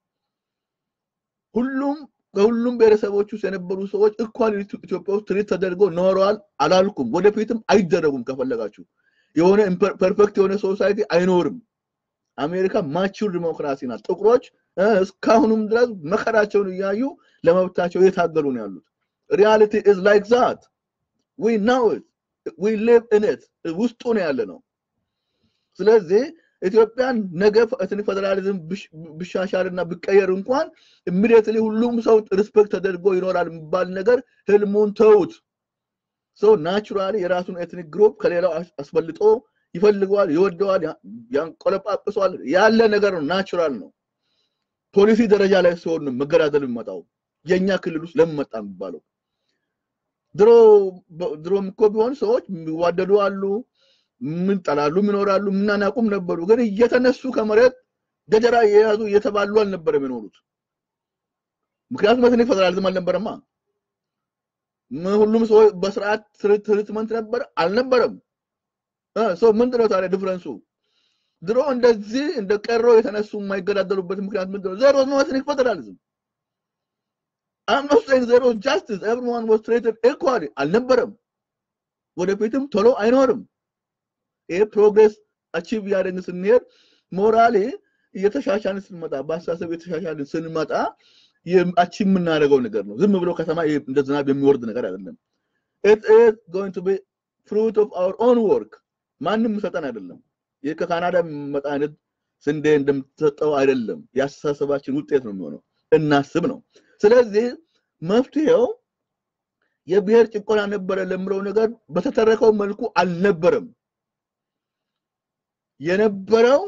ሁሉም ከሁሉም ብሔረሰቦች ውስጥ የነበሩ ሰዎች እኳል ኢትዮጵያ ውስጥ ትሪት ተደርገው ኖረዋል አላልኩም። ወደፊትም አይደረጉም። ከፈለጋችሁ የሆነ ፐርፌክት የሆነ ሶሳይቲ አይኖርም። አሜሪካ ማቹር ዲሞክራሲ ናት። ጥቁሮች እስካሁንም ድረስ መከራቸውን እያዩ ለመብታቸው እየታገሉ ነው ያሉት። ሪያሊቲ ኢዝ ላይክ ዛት ዊ ናው ኢት ዊ ሊቭ ኢን ኢት ውስጡ ነው ያለ ነው። ስለዚህ ኢትዮጵያን ነገ ኤትኒክ ፌዴራሊዝም ብሻሻል እና ብቀየር እንኳን ኢሚዲየትሊ ሁሉም ሰው ሪስፔክት ተደርጎ ይኖራል የሚባል ነገር ህልሙን ተውት። ሰው ናቹራሊ የራሱን ኤትኒክ ግሩፕ ከሌላው አስበልጦ ይፈልገዋል፣ ይወደዋል፣ ያንቆለጳጵሰዋል። ያለ ነገር ነው፣ ናቹራል ነው። ፖሊሲ ደረጃ ላይ ሲሆን ነው መገዳደል የሚመጣው። የእኛ ክልል ውስጥ ለምን መጣ የሚባለው? ድሮ ድሮም እኮ ቢሆን ሰዎች የሚዋደዱ አሉ ምን ጠላሉ ይኖራሉ፣ ምናናቁም ነበሩ። ግን እየተነሱ ከመሬት ገጀራ የያዙ እየተባሉ አልነበረም የኖሩት። ምክንያቱም ኤትኒክ ፌዴራሊዝም አልነበረማ። ሁሉም ሰው በስርዓት ትሪትመንት ነበር አልነበረም። ሰው ምንድን ነው ታዲያ ዲፍረንሱ? ድሮ እንደዚህ እንደ ቀሮ የተነሱ የማይገዳደሉበት ምክንያት ምንድን ነው? ዜሮ ነው ኤትኒክ ፌዴራሊዝም። አም ኖት ሴይንግ ዜሮ ጃስቲስ ኤቭሪዋን ዋዝ ትሬትድ ኢኳሊ አልነበረም። ወደፊትም ቶሎ አይኖርም። ይሄ ፕሮግሬስ አቺቭ እያደረግን ስንሄድ ሞራሌ እየተሻሻልን ስንመጣ በአስተሳሰብ እየተሻሻልን ስንመጣ አቺቭ የምናደርገው ነገር ነው። ዝም ብሎ ከተማ እንደ ዝናብ የሚወርድ ነገር አይደለም። it is going to be fruit of our own work ማንም ሰጠን አይደለም። ይህ ከካናዳ የሚመጣ አይነት ስንዴ እንደምትሰጠው አይደለም። የአስተሳሰባችን ውጤት ነው የሚሆነው። እናስብ ነው። ስለዚህ መፍትሄው የብሔር ጭቆና ነበረ ለምለው ነገር በተተረከው መልኩ አልነበረም። የነበረው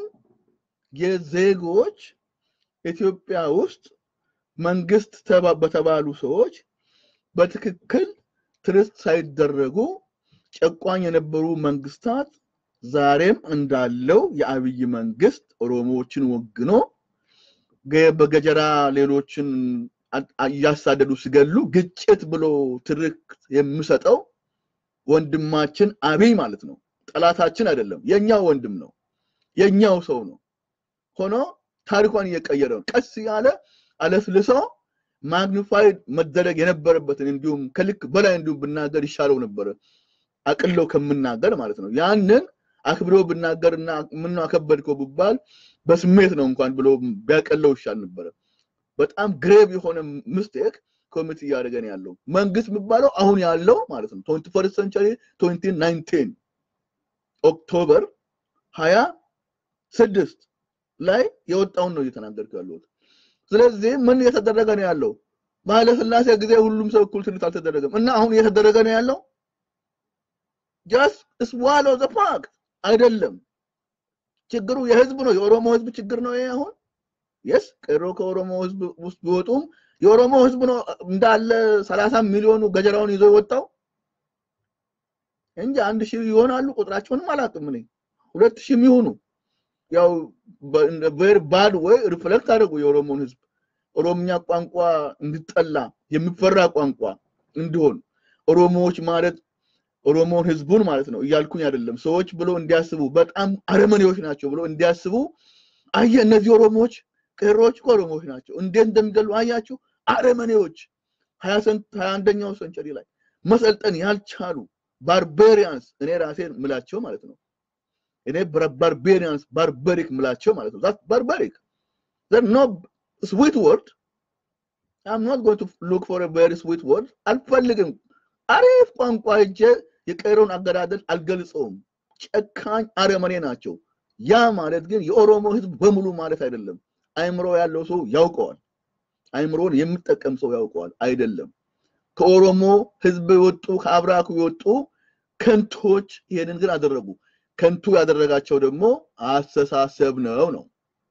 የዜጎች ኢትዮጵያ ውስጥ መንግስት በተባሉ ሰዎች በትክክል ትርት ሳይደረጉ ጨቋኝ የነበሩ መንግስታት ዛሬም እንዳለው የአብይ መንግስት ኦሮሞዎችን ወግኖ በገጀራ ሌሎችን እያሳደዱ ሲገሉ ግጭት ብሎ ትርክት የሚሰጠው ወንድማችን አብይ ማለት ነው። ጠላታችን አይደለም፣ የኛው ወንድም ነው፣ የኛው ሰው ነው። ሆኖ ታሪኳን እየቀየረ ነው። ቀስ ያለ አለስልሶ ማግኒፋይድ መደረግ የነበረበትን እንዲሁም ከልክ በላይ እንዲሁም ብናገር ይሻለው ነበረ፣ አቅለው ከምናገር ማለት ነው። ያንን አክብሮ ብናገርና ምነው አከበድከው ብባል በስሜት ነው እንኳን ብሎ ቢያቀለው ይሻል ነበረ። በጣም ግሬቭ የሆነ ምስቴክ ኮሚት እያደረገን ያለው መንግስት የሚባለው አሁን ያለው ማለት ነው ትዌንቲ ፈርስት ሰንቸሪ ትዌንቲ ናይንቲን ኦክቶበር ሀያ ስድስት ላይ የወጣውን ነው እየተናገርኩ ያለሁት። ስለዚህ ምን እየተደረገ ነው ያለው? በኃይለ ሥላሴ ጊዜ ሁሉም ሰው እኩል ትምህርት አልተደረገም እና አሁን እየተደረገ ነው ያለው ጀስት ስዋሎ ዘ ፋክት አይደለም። ችግሩ የህዝብ ነው፣ የኦሮሞ ህዝብ ችግር ነው ይሄ አሁን የስ ቀሮ ከኦሮሞ ህዝብ ውስጥ ቢወጡም የኦሮሞ ህዝብ ነው እንዳለ ሰላሳ ሚሊዮኑ ገጀራውን ይዞ የወጣው እንጂ አንድ ሺህ ይሆናሉ። ቁጥራቸውንም አላውቅም እኔ ሁለት ሺህ የሚሆኑ ያው ቬሪ ባድ ወይ ሪፍሌክት አደረጉ የኦሮሞን ህዝብ ኦሮምኛ ቋንቋ እንዲጠላ የሚፈራ ቋንቋ እንዲሆን ኦሮሞዎች ማለት ኦሮሞን ህዝቡን ማለት ነው እያልኩኝ አይደለም። ሰዎች ብሎ እንዲያስቡ በጣም አረመኔዎች ናቸው ብሎ እንዲያስቡ አየ እነዚህ ኦሮሞዎች ቅሮች እኮ ኦሮሞዎች ናቸው። እንዴት እንደሚገሉ አያችሁ። አረመኔዎች ሀያ አንደኛው ሰንቸሪ ላይ መሰልጠን ያልቻሉ ባርቤሪያንስ እኔ ራሴን ምላቸው ማለት ነው። እኔ ባርቤሪያንስ ባርበሪክ ምላቸው ማለት ነው። ዛት ባርበሪክ ኖ ስዊት ወርድ አም ኖት ጎይንግ ቱ ሉክ ፎር ቬሪ ስዊት ወርድ አልፈልግም። አሪፍ ቋንቋ እጄ የቀረውን አገዳደል አልገልጸውም። ጨካኝ አረመኔ ናቸው። ያ ማለት ግን የኦሮሞ ህዝብ በሙሉ ማለት አይደለም። አይምሮ ያለው ሰው ያውቀዋል። አይምሮን የሚጠቀም ሰው ያውቀዋል። አይደለም ከኦሮሞ ህዝብ የወጡ ከአብራኩ የወጡ ከንቶች ይሄንን ግን አደረጉ። ከንቱ ያደረጋቸው ደግሞ አስተሳሰብ ነው ነው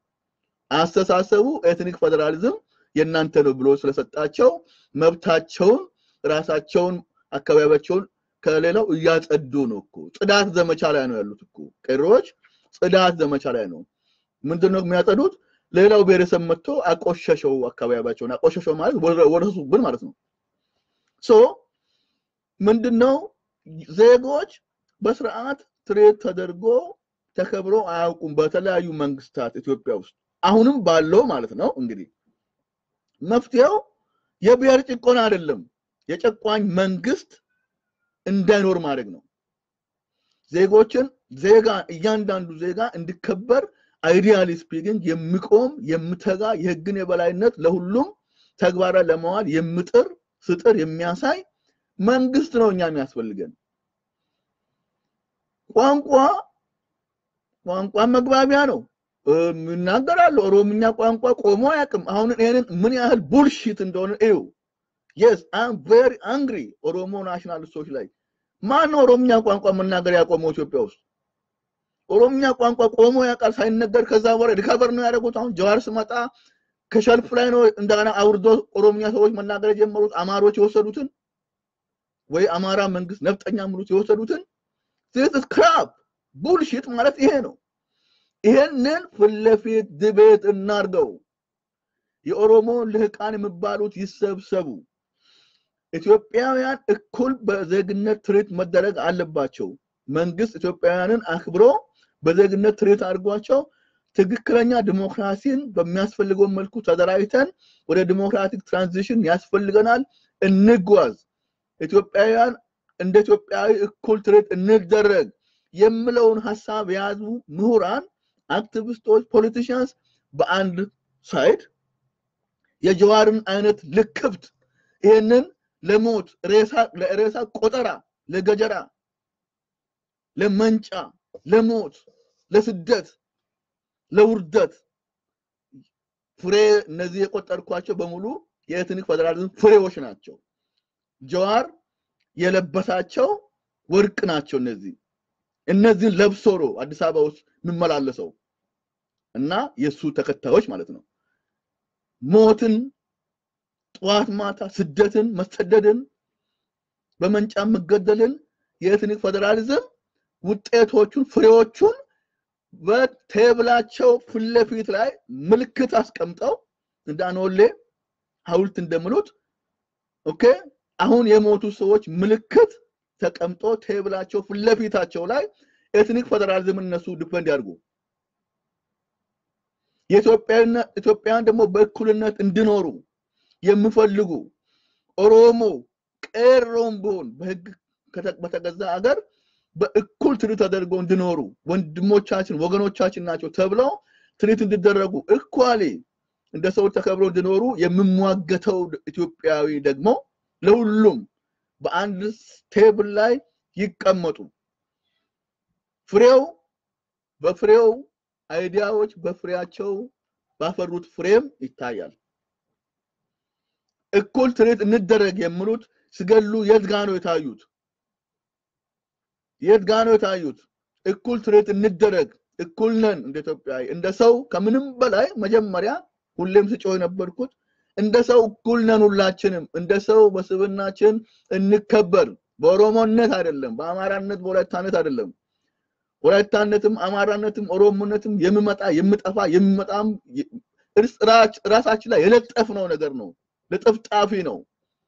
አስተሳሰቡ ኤትኒክ ፌዴራሊዝም የእናንተ ነው ብሎ ስለሰጣቸው መብታቸውን ራሳቸውን አካባቢያቸውን ከሌላው እያጸዱ ነው እኮ ጽዳት ዘመቻ ላይ ነው ያሉት እኮ ቀሮች ጽዳት ዘመቻ ላይ ነው ምንድነው የሚያጸዱት ሌላው ብሔረሰብ መጥቶ አቆሸሸው አካባቢያቸውን አቆሸሸው ማለት ወረሱብን ማለት ነው ሶ ምንድነው ዜጎች በስርዓት ትሬት ተደርጎ ተከብሮ አያውቁም በተለያዩ መንግስታት ኢትዮጵያ ውስጥ አሁንም ባለው ማለት ነው እንግዲህ መፍትሄው የብሔር ጭቆና አይደለም የጨቋኝ መንግስት እንዳይኖር ማድረግ ነው ዜጎችን ዜጋ እያንዳንዱ ዜጋ እንዲከበር አይዲያሊ ስፒኪንግ የሚቆም የምተጋ የህግን የበላይነት ለሁሉም ተግባራ ለመዋል የምጥር ስጥር የሚያሳይ መንግስት ነው እኛ የሚያስፈልገን ቋንቋ ቋንቋ መግባቢያ ነው ይናገራሉ ኦሮምኛ ቋንቋ ቆሞ አያውቅም አሁን ይሄንን ምን ያህል ቡልሺት እንደሆነ እዩ የስ አም ቬሪ አንግሪ ኦሮሞ ናሽናሊስቶች ላይ ማን ኦሮምኛ ቋንቋ መናገር ያቆመው ኢትዮጵያ ውስጥ ኦሮምኛ ቋንቋ ቆሞ ያውቃል ሳይነገር ከዛ በኋላ ሪካቨር ነው ያደረጉት አሁን ጀዋር ስመጣ ከሸልፍ ላይ ነው እንደገና አውርዶ ኦሮምኛ ሰዎች መናገር የጀመሩት አማሮች የወሰዱትን ወይ አማራ መንግስት ነፍጠኛ ምሉት የወሰዱትን ዚስ ክራፕ ቡልሽት ማለት ይሄ ነው ይሄንን ፊት ለፊት ድቤት እናርገው የኦሮሞ ልህቃን የሚባሉት ይሰብሰቡ ኢትዮጵያውያን እኩል በዜግነት ትርኢት መደረግ አለባቸው መንግስት ኢትዮጵያውያንን አክብሮ በዜግነት ትርኢት አድርጓቸው ትክክለኛ ዲሞክራሲን በሚያስፈልገው መልኩ ተደራጅተን ወደ ዲሞክራቲክ ትራንዚሽን ያስፈልገናል እንጓዝ ኢትዮጵያውያን እንደ ኢትዮጵያዊ እኩል ትርኢት እንደረግ የምለውን ሀሳብ የያዙ ምሁራን፣ አክቲቪስቶች፣ ፖለቲሽያንስ በአንድ ሳይድ የጀዋርን አይነት ልክብት ይህንን ለሞት ለሬሳ ቆጠራ፣ ለገጀራ፣ ለመንጫ፣ ለሞት፣ ለስደት፣ ለውርደት ፍሬ እነዚህ የቆጠርኳቸው በሙሉ የኤትኒክ ፌዴራሊዝም ፍሬዎች ናቸው። ጀዋር የለበሳቸው ወርቅ ናቸው። እነዚህ እነዚህን ለብሶ ነው አዲስ አበባ ውስጥ የሚመላለሰው እና የእሱ ተከታዮች ማለት ነው። ሞትን፣ ጠዋት ማታ ስደትን፣ መሰደድን፣ በመንጫ መገደልን የኤትኒክ ፌዴራሊዝም ውጤቶቹን ፍሬዎቹን በቴብላቸው ፊት ለፊት ላይ ምልክት አስቀምጠው እንደ አኖሌ ሐውልት እንደምሉት ኦኬ አሁን የሞቱ ሰዎች ምልክት ተቀምጦ ቴብላቸው ፊት ለፊታቸው ላይ ኤትኒክ ፌዴራሊዝም እነሱ ዲፈንድ ያድርጉ። ኢትዮጵያውያን ደግሞ በእኩልነት እንዲኖሩ የሚፈልጉ ኦሮሞ ቄሮም ቢሆን በህግ በተገዛ አገር በእኩል ትሪት ተደርገው እንዲኖሩ ወንድሞቻችን ወገኖቻችን ናቸው ተብለው ትሪት እንዲደረጉ እኳሌ እንደ ሰው ተከብረው እንዲኖሩ የሚሟገተው ኢትዮጵያዊ ደግሞ ለሁሉም በአንድ ቴብል ላይ ይቀመጡ። ፍሬው በፍሬው አይዲያዎች በፍሬያቸው ባፈሩት ፍሬም ይታያል። እኩል ትርኢት እንደረግ የሚሉት ሲገሉ የት ጋ ነው የታዩት? የት ጋ ነው የታዩት? እኩል ትርኢት እንደረግ፣ እኩል ነን እንደ ኢትዮጵያዊ እንደ ሰው ከምንም በላይ መጀመሪያ ሁሌም ስጮህ የነበርኩት እንደ ሰው እኩል ነን ሁላችንም። እንደ ሰው በስብናችን እንከበር። በኦሮሞነት አይደለም፣ በአማራነት በወላይታነት አይደለም። ወላይታነትም አማራነትም ኦሮሞነትም የሚመጣ የሚጠፋ የሚመጣም ራሳችን ላይ የለጠፍነው ነገር ነው። ለጥፍጣፊ ነው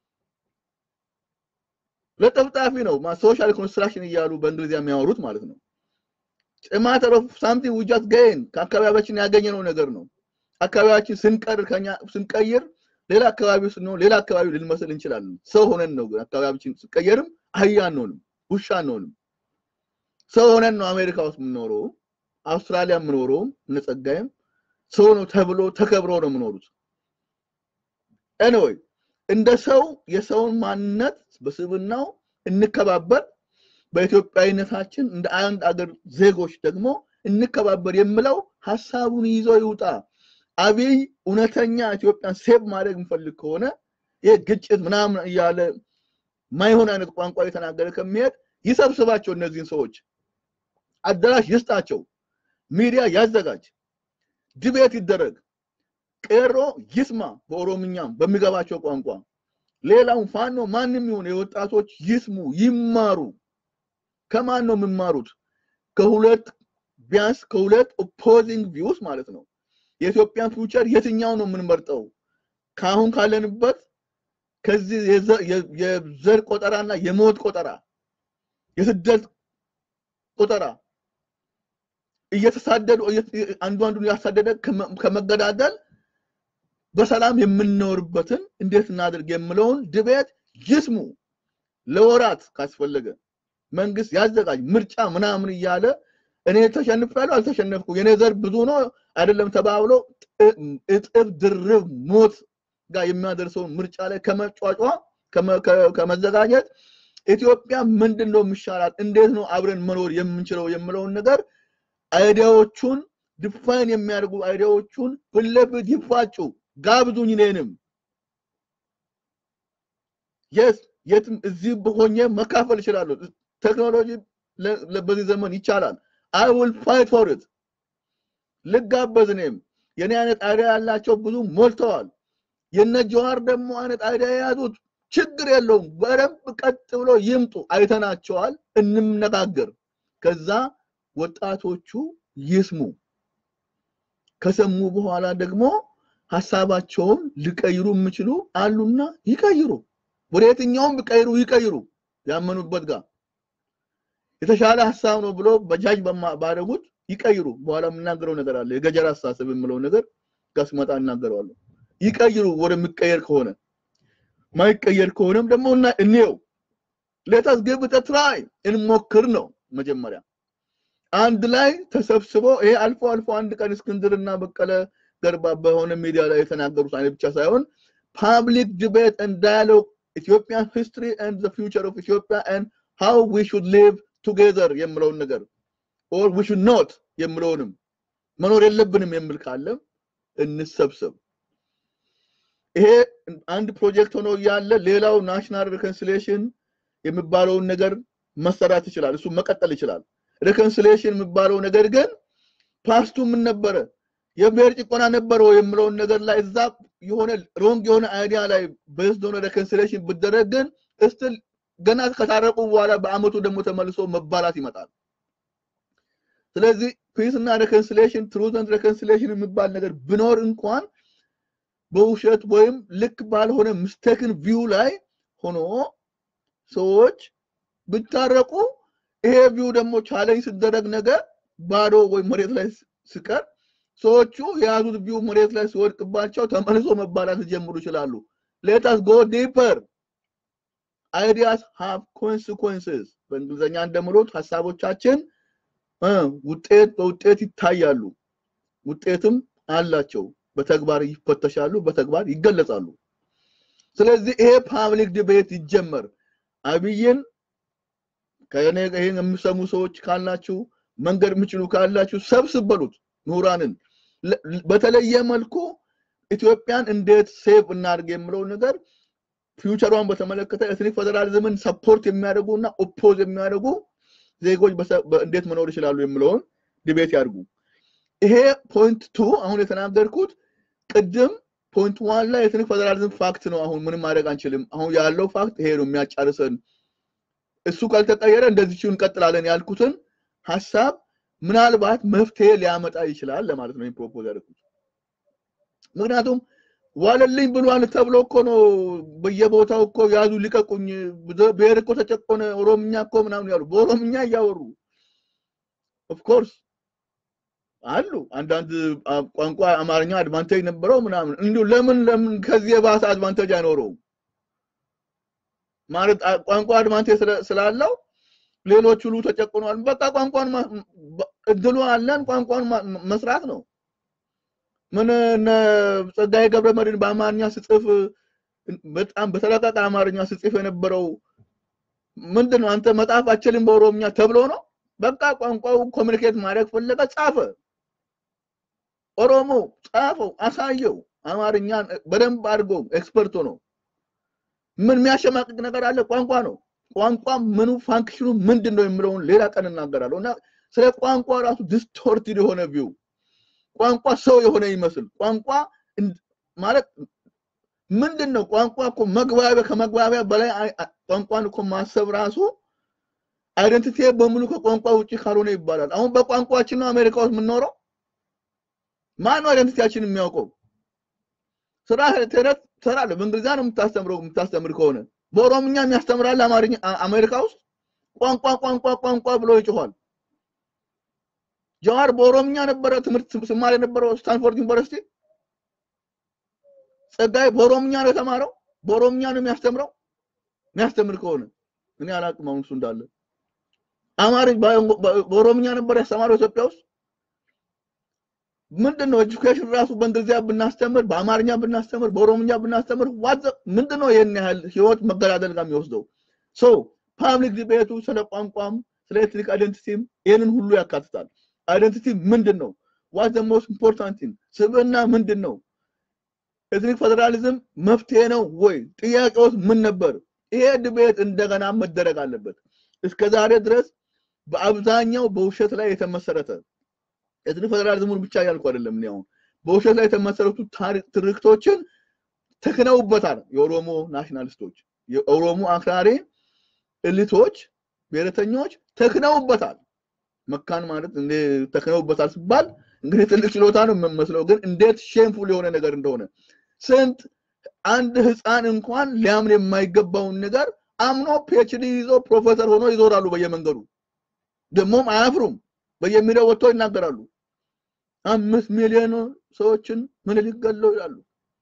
ለጥፍጣፊ ነው። ሶሻል ኮንስትራክሽን እያሉ በእንግሊዝኛ የሚያወሩት ማለት ነው። ጭማተር ኦፍ ሳምቲንግ ዊ ጃስት ገይን ከአካባቢያችን ያገኘነው ነገር ነው። አካባቢያችን ስንቀር ከኛ ስንቀይር ሌላ አካባቢ ስንሆን ሌላ አካባቢ ልንመስል እንችላለን። ሰው ሆነን ነው አካባቢያችን ስንቀየርም አህያ አንሆንም፣ ውሻ አንሆንም። ሰው ሆነን ነው አሜሪካ ውስጥ የምንኖረው፣ አውስትራሊያ የምኖረውም እነጸጋይም ሰው ነው ተብሎ ተከብሮ ነው የምኖሩት። ኤኒዌይ እንደ ሰው የሰውን ማንነት በስብናው እንከባበር፣ በኢትዮጵያዊነታችን እንደ አንድ አገር ዜጎች ደግሞ እንከባበር የምለው ሀሳቡን ይዞ ይውጣ። አብይ እውነተኛ ኢትዮጵያን ሴቭ ማድረግ የሚፈልግ ከሆነ ይህ ግጭት ምናምን እያለ ማይሆን አይነት ቋንቋ የተናገረ ከሚሄድ ይሰብስባቸው። እነዚህን ሰዎች አዳራሽ ይስጣቸው፣ ሚዲያ ያዘጋጅ፣ ድቤት ይደረግ፣ ቄሮ ይስማ፣ በኦሮምኛም በሚገባቸው ቋንቋ። ሌላውን ፋኖ ማንም ይሁን የወጣቶች ይስሙ፣ ይማሩ። ከማን ነው የሚማሩት? ከሁለት ቢያንስ ከሁለት ኦፖዚንግ ቪውስ ማለት ነው። የኢትዮጵያን ፊውቸር የትኛው ነው የምንመርጠው? ከአሁን ካለንበት ከዚህ የዘር ቆጠራና የሞት ቆጠራ የስደት ቆጠራ እየተሳደዱ አንዱ አንዱን ያሳደደ ከመገዳደል በሰላም የምንኖርበትን እንዴት እናድርግ የምለውን ድቤት ይስሙ። ለወራት ካስፈለገ መንግስት ያዘጋጅ ምርጫ ምናምን እያለ እኔ ተሸንፌያለሁ አልተሸነፍኩ የኔ ዘር ብዙ ነው አይደለም ተባብሎ እጥፍ ድርብ ሞት ጋር የሚያደርሰውን ምርጫ ላይ ከመጫጫ ከመዘጋጀት ኢትዮጵያ ምንድን ነው የሚሻላት፣ እንዴት ነው አብረን መኖር የምንችለው የምለውን ነገር አይዲያዎቹን ዲፋይን የሚያደርጉ አይዲያዎቹን ፊት ለፊት ይፋጩ። ጋብዙኝ እኔንም የስ የትም እዚህ ሆኜ መካፈል እችላለሁ። ቴክኖሎጂ በዚህ ዘመን ይቻላል። አይ ዊል ፋይት ፎር ኢት ልጋበዝ። እኔም የኔ አይነት አይዲያ ያላቸው ብዙ ሞልተዋል። የነ ጀዋር ደግሞ አይነት አይዲያ የያዙት ችግር የለውም። በደንብ ቀጥ ብሎ ይምጡ። አይተናቸዋል፣ እንነጋገር። ከዛ ወጣቶቹ ይስሙ። ከሰሙ በኋላ ደግሞ ሀሳባቸውን ሊቀይሩ የሚችሉ አሉና ይቀይሩ። ወደ የትኛውም ቢቀይሩ ይቀይሩ። ያመኑበት ጋር የተሻለ ሀሳብ ነው ብሎ በጃጅ ባደረጉት ይቀይሩ። በኋላ የምናገረው ነገር አለ። የገጀራ አስተሳሰብ የምለው ነገር ጋር ስመጣ እናገረዋለሁ። ይቀይሩ ወደሚቀየር ከሆነ ማይቀየር ከሆነም ደግሞ እንየው። ሌታስ ግብ ትራይ እንሞክር ነው መጀመሪያ። አንድ ላይ ተሰብስቦ ይሄ አልፎ አልፎ አንድ ቀን እስክንድርና በቀለ ገርባ በሆነ ሚዲያ ላይ የተናገሩት አይነት ብቻ ሳይሆን ፓብሊክ ዲቤት and dialogue ኢትዮጵያን ሂስትሪ and the future of Ethiopia and how we should live together የምለውን ነገር or we should not የምለውንም መኖር የለብንም የሚል ካለም እንሰብሰብ። ይሄ አንድ ፕሮጀክት ሆኖ እያለ ሌላው ናሽናል ሪኮንሲሊየሽን የሚባለውን ነገር መሰራት ይችላል። እሱ መቀጠል ይችላል። ሪኮንሲሊየሽን የሚባለው ነገር ግን ፓስቱ ምን ነበረ? የብሔር ጭቆና ነበረው የምለውን ነገር ላይ እዛ የሆነ ሮንግ የሆነ አይዲያ ላይ ቤዝድ ሆነ ሪኮንሲሊየሽን ብደረግ ግን እስቲል ገና ከታረቁ በኋላ በአመቱ ደግሞ ተመልሶ መባላት ይመጣል። ስለዚህ ፒስ እና ሬኮንሲሊየሽን ትሩዝ ኤንድ ሬኮንሲሊየሽን የሚባል ነገር ቢኖር እንኳን በውሸት ወይም ልክ ባልሆነ ምስተክን ቪው ላይ ሆኖ ሰዎች ብታረቁ ይሄ ቪው ደግሞ ቻሌንጅ ሲደረግ ነገር ባዶ ወይም መሬት ላይ ሲቀር ሰዎቹ የያዙት ቪው መሬት ላይ ሲወድቅባቸው ተመልሶ መባላት ሊጀምሩ ይችላሉ። ሌታስ ጎ ዲፐር አይዲያስ ሃቭ ኮንሲኮንስስ በእንግሊዝኛ እንደምሉት ሀሳቦቻችን ውጤት በውጤት ይታያሉ፣ ውጤትም አላቸው። በተግባር ይፈተሻሉ፣ በተግባር ይገለጻሉ። ስለዚህ ይሄ ፓብሊክ ዲቤት ይጀመር። አብይን ከኔ ይሄን የሚሰሙ ሰዎች ካላችሁ መንገድ የምችሉ ካላችሁ ሰብስብ በሉት ምሁራንን በተለየ መልኩ ኢትዮጵያን እንዴት ሴቭ እናድርግ የምለው ነገር ፊውቸሯን በተመለከተ ኤትኒክ ፌደራሊዝምን ሰፖርት የሚያደርጉ እና ኦፖዝ የሚያደርጉ ዜጎች እንዴት መኖር ይችላሉ የሚለውን ዲቤት ያድርጉ። ይሄ ፖይንት ቱ አሁን የተናገርኩት ቅድም ፖይንት ዋን ላይ ኤትኒክ ፌደራሊዝም ፋክት ነው። አሁን ምንም ማድረግ አንችልም። አሁን ያለው ፋክት ይሄ ነው የሚያጫርሰን። እሱ ካልተቀየረ እንደዚሁ እንቀጥላለን ያልኩትን ሀሳብ ምናልባት መፍትሄ ሊያመጣ ይችላል ለማለት ነው ፕሮፖዝ ያደርኩት። ምክንያቱም ዋለልኝ ብሏል ተብሎ እኮ ነው በየቦታው እኮ ያዙ ልቀቁኝ፣ ብሔር እኮ ተጨቆነ፣ ኦሮምኛ እኮ ምናምን ያሉ በኦሮምኛ እያወሩ ኦፍኮርስ አሉ አንዳንድ ቋንቋ አማርኛ አድቫንቴጅ ነበረው ምናምን እንዲሁ ለምን ለምን ከዚህ የባሰ አድቫንቴጅ አይኖረውም? ማለት ቋንቋ አድቫንቴጅ ስላለው ሌሎች ሁሉ ተጨቁኗል። በቃ ቋንቋን እድሉ አለን፣ ቋንቋን መስራት ነው። ምን ጸጋዬ ገብረ መድኅን በአማርኛ ስጽፍ በጣም በተለቀቀ አማርኛ ስጽፍ የነበረው ምንድን ነው? አንተ መጻፍ አችልም በኦሮምኛ ተብሎ ነው። በቃ ቋንቋው ኮሚኒኬት ማድረግ ፈለገ፣ ጻፈ። ኦሮሞ ጻፈው፣ አሳየው። አማርኛ በደንብ አድርጎ ኤክስፐርቶ ነው። ምን የሚያሸማቅቅ ነገር አለ? ቋንቋ ነው። ቋንቋ ምኑ ፋንክሽኑ ምንድን ነው የሚለውን ሌላ ቀን እናገራለሁ። እና ስለ ቋንቋ ራሱ ዲስቶርትድ የሆነ ቪው ቋንቋ ሰው የሆነ ይመስል ቋንቋ ማለት ምንድን ነው? ቋንቋ እኮ መግባቢያ ከመግባቢያ በላይ ቋንቋን እኮ ማሰብ ራሱ አይደንቲቲ በሙሉ ከቋንቋ ውጭ ካልሆነ ይባላል። አሁን በቋንቋችን ነው አሜሪካ ውስጥ የምንኖረው። ማን ነው አይደንቲቲያችን የሚያውቀው? ስራ ትሰራለህ። በእንግሊዝኛ ነው የምታስተምረው የምታስተምር ከሆነ በኦሮምኛ የሚያስተምራል አማርኛ አሜሪካ ውስጥ ቋንቋ ቋንቋ ቋንቋ ብሎ ይጮኋል። ጀዋር በኦሮምኛ ነበረ ትምህርት ስማር የነበረው ስታንፎርድ ዩኒቨርሲቲ። ጸጋይ በኦሮምኛ ነው የተማረው፣ በኦሮምኛ ነው የሚያስተምረው። የሚያስተምር ከሆነ እኔ አላቅም አሁን እሱ እንዳለ አማርኛ በኦሮምኛ ነበር ያስተማረው ኢትዮጵያ ውስጥ። ምንድን ነው ኤጁኬሽን ራሱ በእንግሊዝኛ ብናስተምር፣ በአማርኛ ብናስተምር፣ በኦሮምኛ ብናስተምር ዋት ምንድን ነው ይህን ያህል ህይወት መገዳደል ጋር የሚወስደው? ሶ ፓብሊክ ዲቤቱ ስለ ቋንቋም ስለ ኤትኒክ አይደንቲቲም ይህንን ሁሉ ያካትታል። አይደንቲቲ ምንድን ነው? ዋት ዘ ሞስት ኢምፖርታንት ቲንግ ስብዕና ምንድን ነው? ኤትኒክ ፌደራሊዝም መፍትሄ ነው ወይ? ጥያቄዎች ምን ነበር? ይሄ ዲቤት እንደገና መደረግ አለበት። እስከ ዛሬ ድረስ በአብዛኛው በውሸት ላይ የተመሰረተ ኤትኒክ ፌደራሊዝሙን ብቻ ያልኩ አይደለም። እኔ አሁን በውሸት ላይ የተመሰረቱ ትርክቶችን ተክነውበታል። የኦሮሞ ናሽናሊስቶች፣ የኦሮሞ አክራሪ እሊቶች፣ ብሔረተኞች ተክነውበታል። መካን ማለት እንደ ተክነውበታል ሲባል እንግዲህ ትልቅ ችሎታ ነው የምመስለው፣ ግን እንዴት ሼምፉል የሆነ ነገር እንደሆነ ስንት አንድ ህፃን እንኳን ሊያምን የማይገባውን ነገር አምኖ ፒኤችዲ ይዞ ፕሮፌሰር ሆኖ ይዞራሉ በየመንገዱ ደግሞም አያፍሩም። በየሚዲያው ወጥቶ ይናገራሉ። አምስት ሚሊዮን ሰዎችን ምኒልክ ገለው ይላሉ።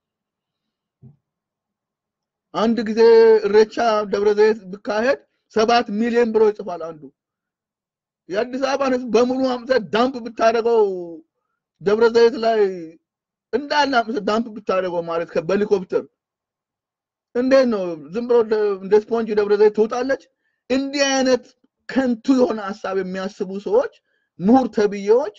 አንድ ጊዜ እሬቻ ደብረ ዘይት ብካሄድ ሰባት ሚሊዮን ብሎ ይጽፋል አንዱ። የአዲስ አበባን ህዝብ በሙሉ አምጥተህ ዳምፕ ብታደርገው ደብረ ዘይት ላይ እንዳለ አምጥተህ ዳምፕ ብታደርገው ማለት በሄሊኮፕተር እንዴት ነው? ዝም ብሎ እንደ ስፖንጅ ደብረ ዘይት ትውጣለች? እንዲህ አይነት ከንቱ የሆነ ሀሳብ የሚያስቡ ሰዎች ምሁር ተብዬዎች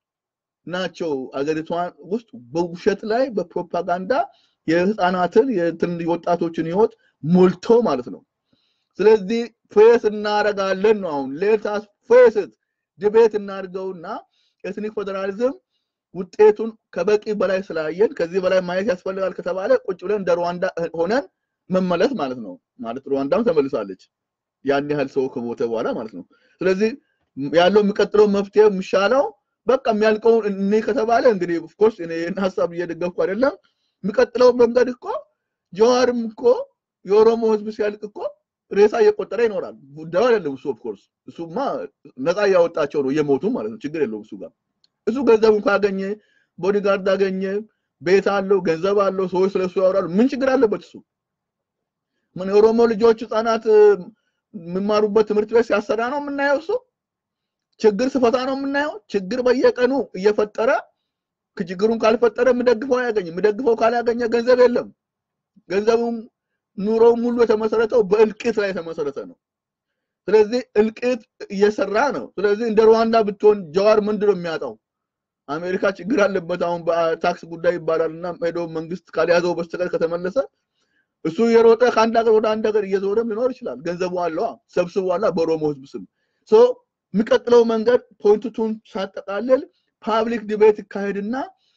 ናቸው አገሪቷን ውስጥ በውሸት ላይ በፕሮፓጋንዳ የህፃናትን የወጣቶችን ህይወት ሞልቶ ማለት ነው። ስለዚህ ፌስ እናደርጋለን ነው አሁን ሌታስ ፌስት ድቤት እናድርገውና ኤትኒክ ፌዴራሊዝም ውጤቱን ከበቂ በላይ ስላየን ከዚህ በላይ ማየት ያስፈልጋል ከተባለ ቁጭ ብለን እንደ ሩዋንዳ ሆነን መመለስ ማለት ነው። ማለት ሩዋንዳም ተመልሳለች ያን ያህል ሰው ከሞተ በኋላ ማለት ነው። ስለዚህ ያለው የሚቀጥለው መፍትሄ የሚሻለው በቃ የሚያልቀውን እኔ ከተባለ እንግዲህ ኦፍኮርስ እኔ ይህን ሀሳብ እየደገፍኩ አይደለም። የሚቀጥለው መንገድ እኮ ጀዋርም እኮ የኦሮሞ ህዝብ ሲያልቅ እኮ ሬሳ እየቆጠረ ይኖራል። ጉዳዩ አይደለም እሱ ኦፍኮርስ እሱማ ነፃ እያወጣቸው ነው እየሞቱ ማለት ነው። ችግር የለውም እሱ ጋር እሱ ገንዘቡን ካገኘ ቦዲጋርድ አገኘ፣ ቤት አለው፣ ገንዘብ አለው፣ ሰዎች ስለሱ ያወራሉ። ምን ችግር አለበት እሱ? ምን የኦሮሞ ልጆች ህፃናት የሚማሩበት ትምህርት ቤት ሲያሰራ ነው የምናየው እሱ ችግር ስፈታ ነው የምናየው። ችግር በየቀኑ እየፈጠረ ችግሩን ካልፈጠረ የምደግፈው አያገኝም። የምደግፈው ካላገኘ ገንዘብ የለም። ገንዘቡም ኑሮው ሙሉ የተመሰረተው በእልቂት ላይ የተመሰረተ ነው። ስለዚህ እልቂት እየሰራ ነው። ስለዚህ እንደ ሩዋንዳ ብትሆን ጀዋር ምንድን ነው የሚያጣው? አሜሪካ ችግር አለበት አሁን በታክስ ጉዳይ ይባላል እና ሄዶ መንግስት ካልያዘው በስተቀር ከተመለሰ እሱ የሮጠ ከአንድ ሀገር ወደ አንድ ሀገር እየዞረም ሊኖር ይችላል። ገንዘቡ አለዋ ሰብስቧላ በኦሮሞ ህዝብ ስም የሚቀጥለው መንገድ ፖይንቱን ሳጠቃልል ፓብሊክ ዲቤት ይካሄድና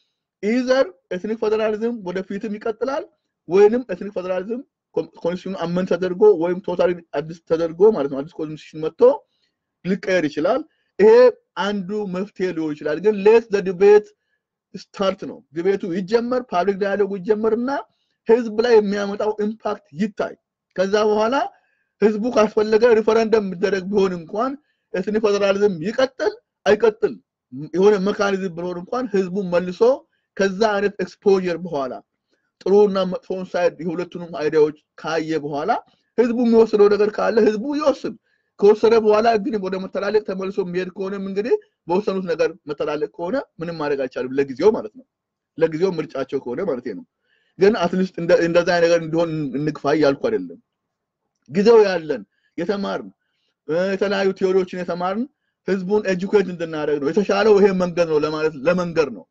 ኢዘር ኤትኒክ ፌዴራሊዝም ወደፊትም ይቀጥላል ወይንም ኤትኒክ ፌዴራሊዝም ኮንስቲቱሽኑ አመን ተደርጎ ወይም ቶታሊ አዲስ ተደርጎ ማለት ነው አዲስ ኮንስቲቱሽን መጥቶ ሊቀየር ይችላል። ይሄ አንዱ መፍትሄ ሊሆን ይችላል። ግን ሌት ዘ ዲቤት ስታርት ነው። ዲቤቱ ይጀመር፣ ፓብሊክ ዳያሎጉ ይጀመርና ህዝብ ላይ የሚያመጣው ኢምፓክት ይታይ። ከዛ በኋላ ህዝቡ ካስፈለገ ሪፈረንደም የሚደረግ ቢሆን እንኳን ኤትኒክ ፌዴራሊዝም ይቀጥል አይቀጥል የሆነ መካኒዝም ቢኖር እንኳን ህዝቡ መልሶ ከዛ አይነት ኤክስፖዠር በኋላ ጥሩና መጥፎውን ሳይድ የሁለቱንም አይዲያዎች ካየ በኋላ ህዝቡ የሚወስነው ነገር ካለ ህዝቡ ይወስን። ከወሰነ በኋላ ግን ወደ መተላለቅ ተመልሶ የሚሄድ ከሆነም እንግዲህ በወሰኑት ነገር መተላለቅ ከሆነ ምንም ማድረግ አይቻልም፣ ለጊዜው ማለት ነው። ለጊዜው ምርጫቸው ከሆነ ማለት ነው። ግን አትሊስት እንደዛ ነገር እንዲሆን እንግፋ እያልኩ አይደለም። ጊዜው ያለን የተማርን የተለያዩ ቴዎሪዎችን የተማርን ህዝቡን ኤጁኬት እንድናደርግ ነው። የተሻለው ይሄ መንገድ ነው ለማለት ለመንገር ነው።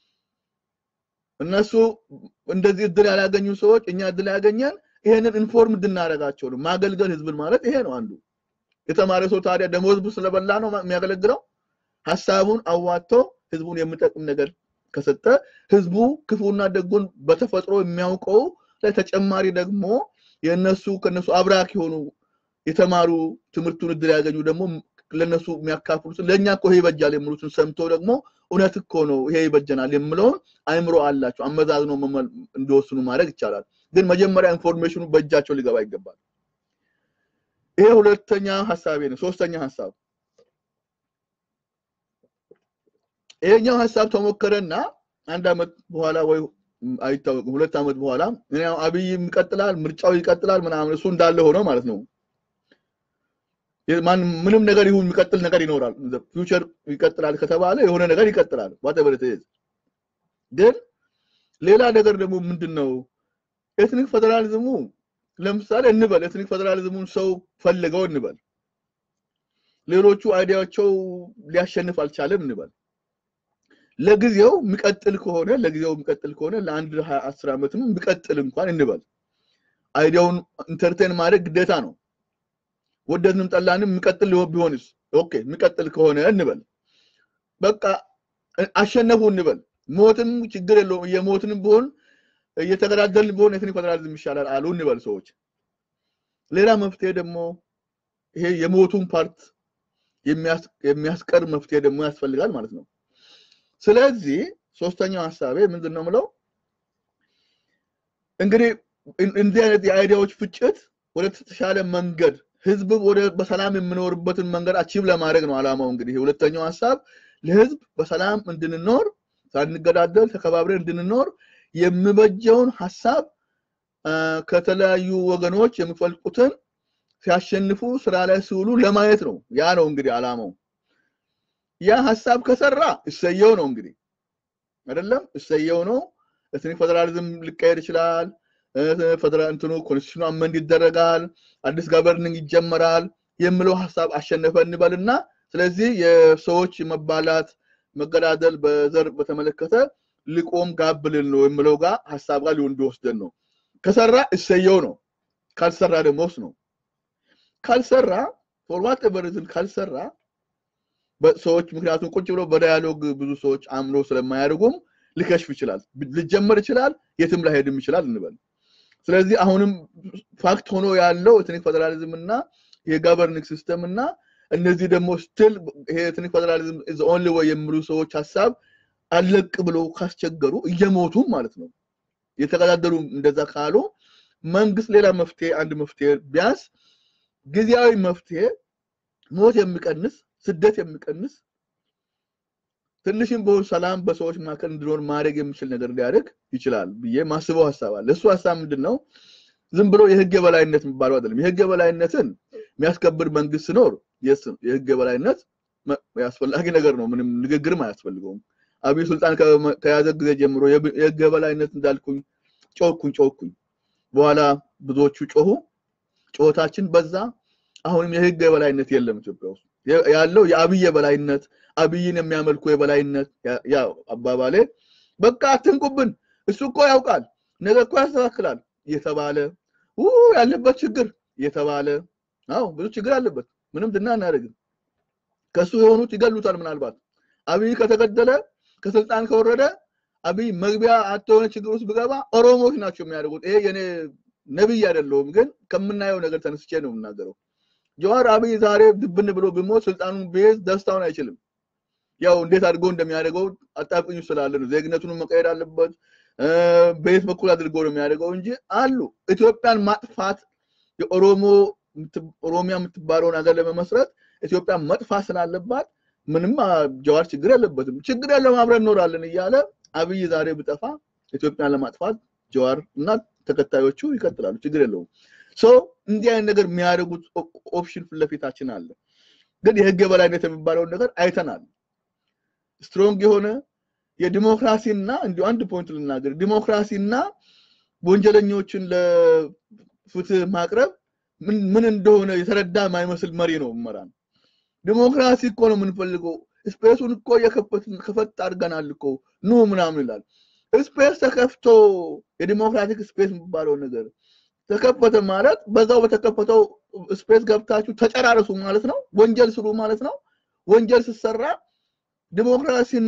እነሱ እንደዚህ እድል ያላገኙ ሰዎች እኛ እድል ያገኘን ይሄንን ኢንፎርም እንድናደርጋቸው ነው። ማገልገል ህዝብን ማለት ይሄ ነው አንዱ። የተማረ ሰው ታዲያ ደሞዝ ስለበላ ነው የሚያገለግለው? ሀሳቡን አዋጥቶ ህዝቡን የሚጠቅም ነገር ከሰጠ ህዝቡ ክፉና ደጉን በተፈጥሮ የሚያውቀው ላይ ተጨማሪ ደግሞ የእነሱ ከነሱ አብራክ የሆኑ የተማሩ ትምህርቱን እድል ያገኙ ደግሞ ለነሱ የሚያካፍሉትን ለእኛ እኮ ይሄ ይበጃል የሚሉትን ሰምቶ ደግሞ እውነት እኮ ነው ይሄ ይበጀናል የምለውን አይምሮ አላቸው አመዛዝኖ እንዲወስኑ ማድረግ ይቻላል። ግን መጀመሪያ ኢንፎርሜሽኑ በእጃቸው ሊገባ ይገባል። ይሄ ሁለተኛ ሀሳቤ ነው። ሶስተኛ ሀሳብ ይሄኛው ሀሳብ ተሞከረና አንድ አመት በኋላ ወይ አይታወቅም ሁለት አመት በኋላ አብይም ይቀጥላል፣ ምርጫው ይቀጥላል ምናምን እሱ እንዳለ ሆኖ ማለት ነው። ምንም ነገር ይሁን የሚቀጥል ነገር ይኖራል። ፊውቸር ይቀጥላል ከተባለ የሆነ ነገር ይቀጥላል። ዋቴቨር ኢት ኢዝ ግን ሌላ ነገር ደግሞ ምንድን ነው ኤትኒክ ፌዴራሊዝሙ ለምሳሌ እንበል ኤትኒክ ፌዴራሊዝሙን ሰው ፈልገው እንበል ሌሎቹ አይዲያቸው ሊያሸንፍ አልቻለም እንበል ለጊዜው የሚቀጥል ከሆነ ለጊዜው የሚቀጥል ከሆነ ለአንድ አስር ዓመትም የሚቀጥል እንኳን እንበል አይዲያውን ኢንተርቴን ማድረግ ግዴታ ነው። ወደድንም ጠላንም የሚቀጥል ቢሆንስ ኦኬ የሚቀጥል ከሆነ እንበል በቃ አሸነፉ እንበል ሞትም ችግር የለውም እየሞትንም ቢሆን እየተገዳደልን ቢሆን ኤትኒክ ፌዴራሊዝም ይሻላል አሉ እንበል ሰዎች ሌላ መፍትሄ ደግሞ ይሄ የሞቱን ፓርት የሚያስቀር መፍትሄ ደግሞ ያስፈልጋል ማለት ነው ስለዚህ ሶስተኛው ሀሳቤ ምንድን ነው ምለው እንግዲህ እንዲህ አይነት የአይዲያዎች ፍጭት ወደ ተሻለ መንገድ ህዝብ ወደ በሰላም የምኖርበትን መንገድ አቺቭ ለማድረግ ነው አላማው። እንግዲህ ሁለተኛው ሀሳብ ለህዝብ በሰላም እንድንኖር ሳንገዳደል ተከባብረን እንድንኖር የሚበጀውን ሀሳብ ከተለያዩ ወገኖች የሚፈልቁትን ሲያሸንፉ ስራ ላይ ሲውሉ ለማየት ነው። ያ ነው እንግዲህ አላማው። ያ ሀሳብ ከሰራ እሰየው ነው እንግዲህ አይደለም እሰየው ነው። ኤትኒክ ፌደራሊዝም ሊካሄድ ይችላል። ፌደራል እንትኑ ኮንስቲቱሽኑ አመንድ ይደረጋል። አዲስ ገቨርኒንግ ይጀመራል የሚለው ሀሳብ አሸነፈ እንበልና ስለዚህ የሰዎች መባላት መገዳደል በዘር በተመለከተ ሊቆም ጋብ ልል ነው የሚለው ጋር ሀሳብ ጋር ሊሆን እንዲወስደን ነው። ከሰራ እሰየው ነው። ካልሰራ ደግሞ ውስጥ ነው። ካልሰራ ፎርዋት ኤቨሪዝን ካልሰራ ሰዎች ምክንያቱም ቁጭ ብሎ በዳያሎግ ብዙ ሰዎች አምኖ ስለማያደርጉም ሊከሽፍ ይችላል፣ ሊጀመር ይችላል፣ የትም ላይሄድም ይችላል እንበል። ስለዚህ አሁንም ፋክት ሆኖ ያለው ኤትኒክ ፌደራሊዝም እና የጋቨርኒንግ ሲስተም እና እነዚህ ደግሞ ስትል ይሄ ኤትኒክ ፌደራሊዝም ኢዝ ኦንሊ ወይ የሚሉ ሰዎች ሀሳብ አለቅ ብሎ ካስቸገሩ እየሞቱም ማለት ነው የተቀዳደሩ እንደዛ ካሉ መንግስት ሌላ መፍትሄ አንድ መፍትሄ ቢያንስ ጊዜያዊ መፍትሄ ሞት የሚቀንስ ስደት የሚቀንስ ትንሽም በሆን ሰላም በሰዎች መካከል እንዲኖር ማድረግ የሚችል ነገር ሊያደርግ ይችላል ብዬ ማስበው ሀሳብ አለ። እሱ ሀሳብ ምንድን ነው? ዝም ብሎ የህግ የበላይነት የሚባለው አይደለም። የህግ የበላይነትን የሚያስከብር መንግስት ሲኖር የህግ የበላይነት አስፈላጊ ነገር ነው። ምንም ንግግርም አያስፈልገውም። አብይ ስልጣን ከያዘ ጊዜ ጀምሮ የህግ የበላይነት እንዳልኩኝ ጮኩኝ ጮኩኝ። በኋላ ብዙዎቹ ጮሁ፣ ጮታችን በዛ። አሁንም የህግ የበላይነት የለም ኢትዮጵያ ውስጥ ያለው የአብይ የበላይነት አብይን የሚያመልኩ የበላይነት ያው አባባሌ በቃ አትንቁብን፣ እሱ እኮ ያውቃል፣ ነገ እኮ ያስተካክላል እየተባለ ያለበት ችግር እየተባለ አዎ ብዙ ችግር አለበት። ምንም ድና እናደርግም። ከሱ የሆኑት ይገሉታል። ምናልባት አብይ ከተገደለ ከስልጣን ከወረደ አብይ መግቢያ አተሆነ ችግር ውስጥ ብገባ ኦሮሞዎች ናቸው የሚያደርጉት። ይሄ የኔ ነብይ አይደለሁም፣ ግን ከምናየው ነገር ተነስቼ ነው የምናገረው። ጀዋር አብይ ዛሬ ድብን ብሎ ቢሞት ስልጣኑን ቢይዝ ደስታውን አይችልም። ያው እንዴት አድርጎ እንደሚያደርገው አጣብቅኝ ስላለ ነው። ዜግነቱን መቀየር አለበት። በየት በኩል አድርጎ ነው የሚያደርገው እንጂ አሉ ኢትዮጵያን ማጥፋት የኦሮሞ ኦሮሚያ የምትባለውን ሀገር ለመመስረት ኢትዮጵያን መጥፋት ስላለባት ምንም ጀዋር ችግር የለበትም። ችግር ያለው አብረን እኖራለን እያለ አብይ ዛሬ ብጠፋ ኢትዮጵያን ለማጥፋት ጀዋር እና ተከታዮቹ ይቀጥላሉ። ችግር የለውም። ሶ እንዲህ አይነት ነገር የሚያደርጉት ኦፕሽን ፊት ለፊታችን አለ። ግን የህግ የበላይነት የሚባለውን ነገር አይተናል። ስትሮንግ የሆነ የዲሞክራሲና እንዲሁ አንድ ፖይንት ልናገር፣ ዲሞክራሲና ወንጀለኞችን ለፍትህ ማቅረብ ምን እንደሆነ የተረዳ የማይመስል መሪ ነው መራን። ዲሞክራሲ እኮ ነው የምንፈልገው። ስፔሱን እኮ ከፈት አድርገናል እኮ ኑ ምናምን ይላል። ስፔስ ተከፍቶ የዲሞክራቲክ ስፔስ የሚባለው ነገር ተከፈተ ማለት በዛው በተከፈተው ስፔስ ገብታችሁ ተጨራረሱ ማለት ነው። ወንጀል ስሩ ማለት ነው። ወንጀል ስትሰራ ዲሞክራሲን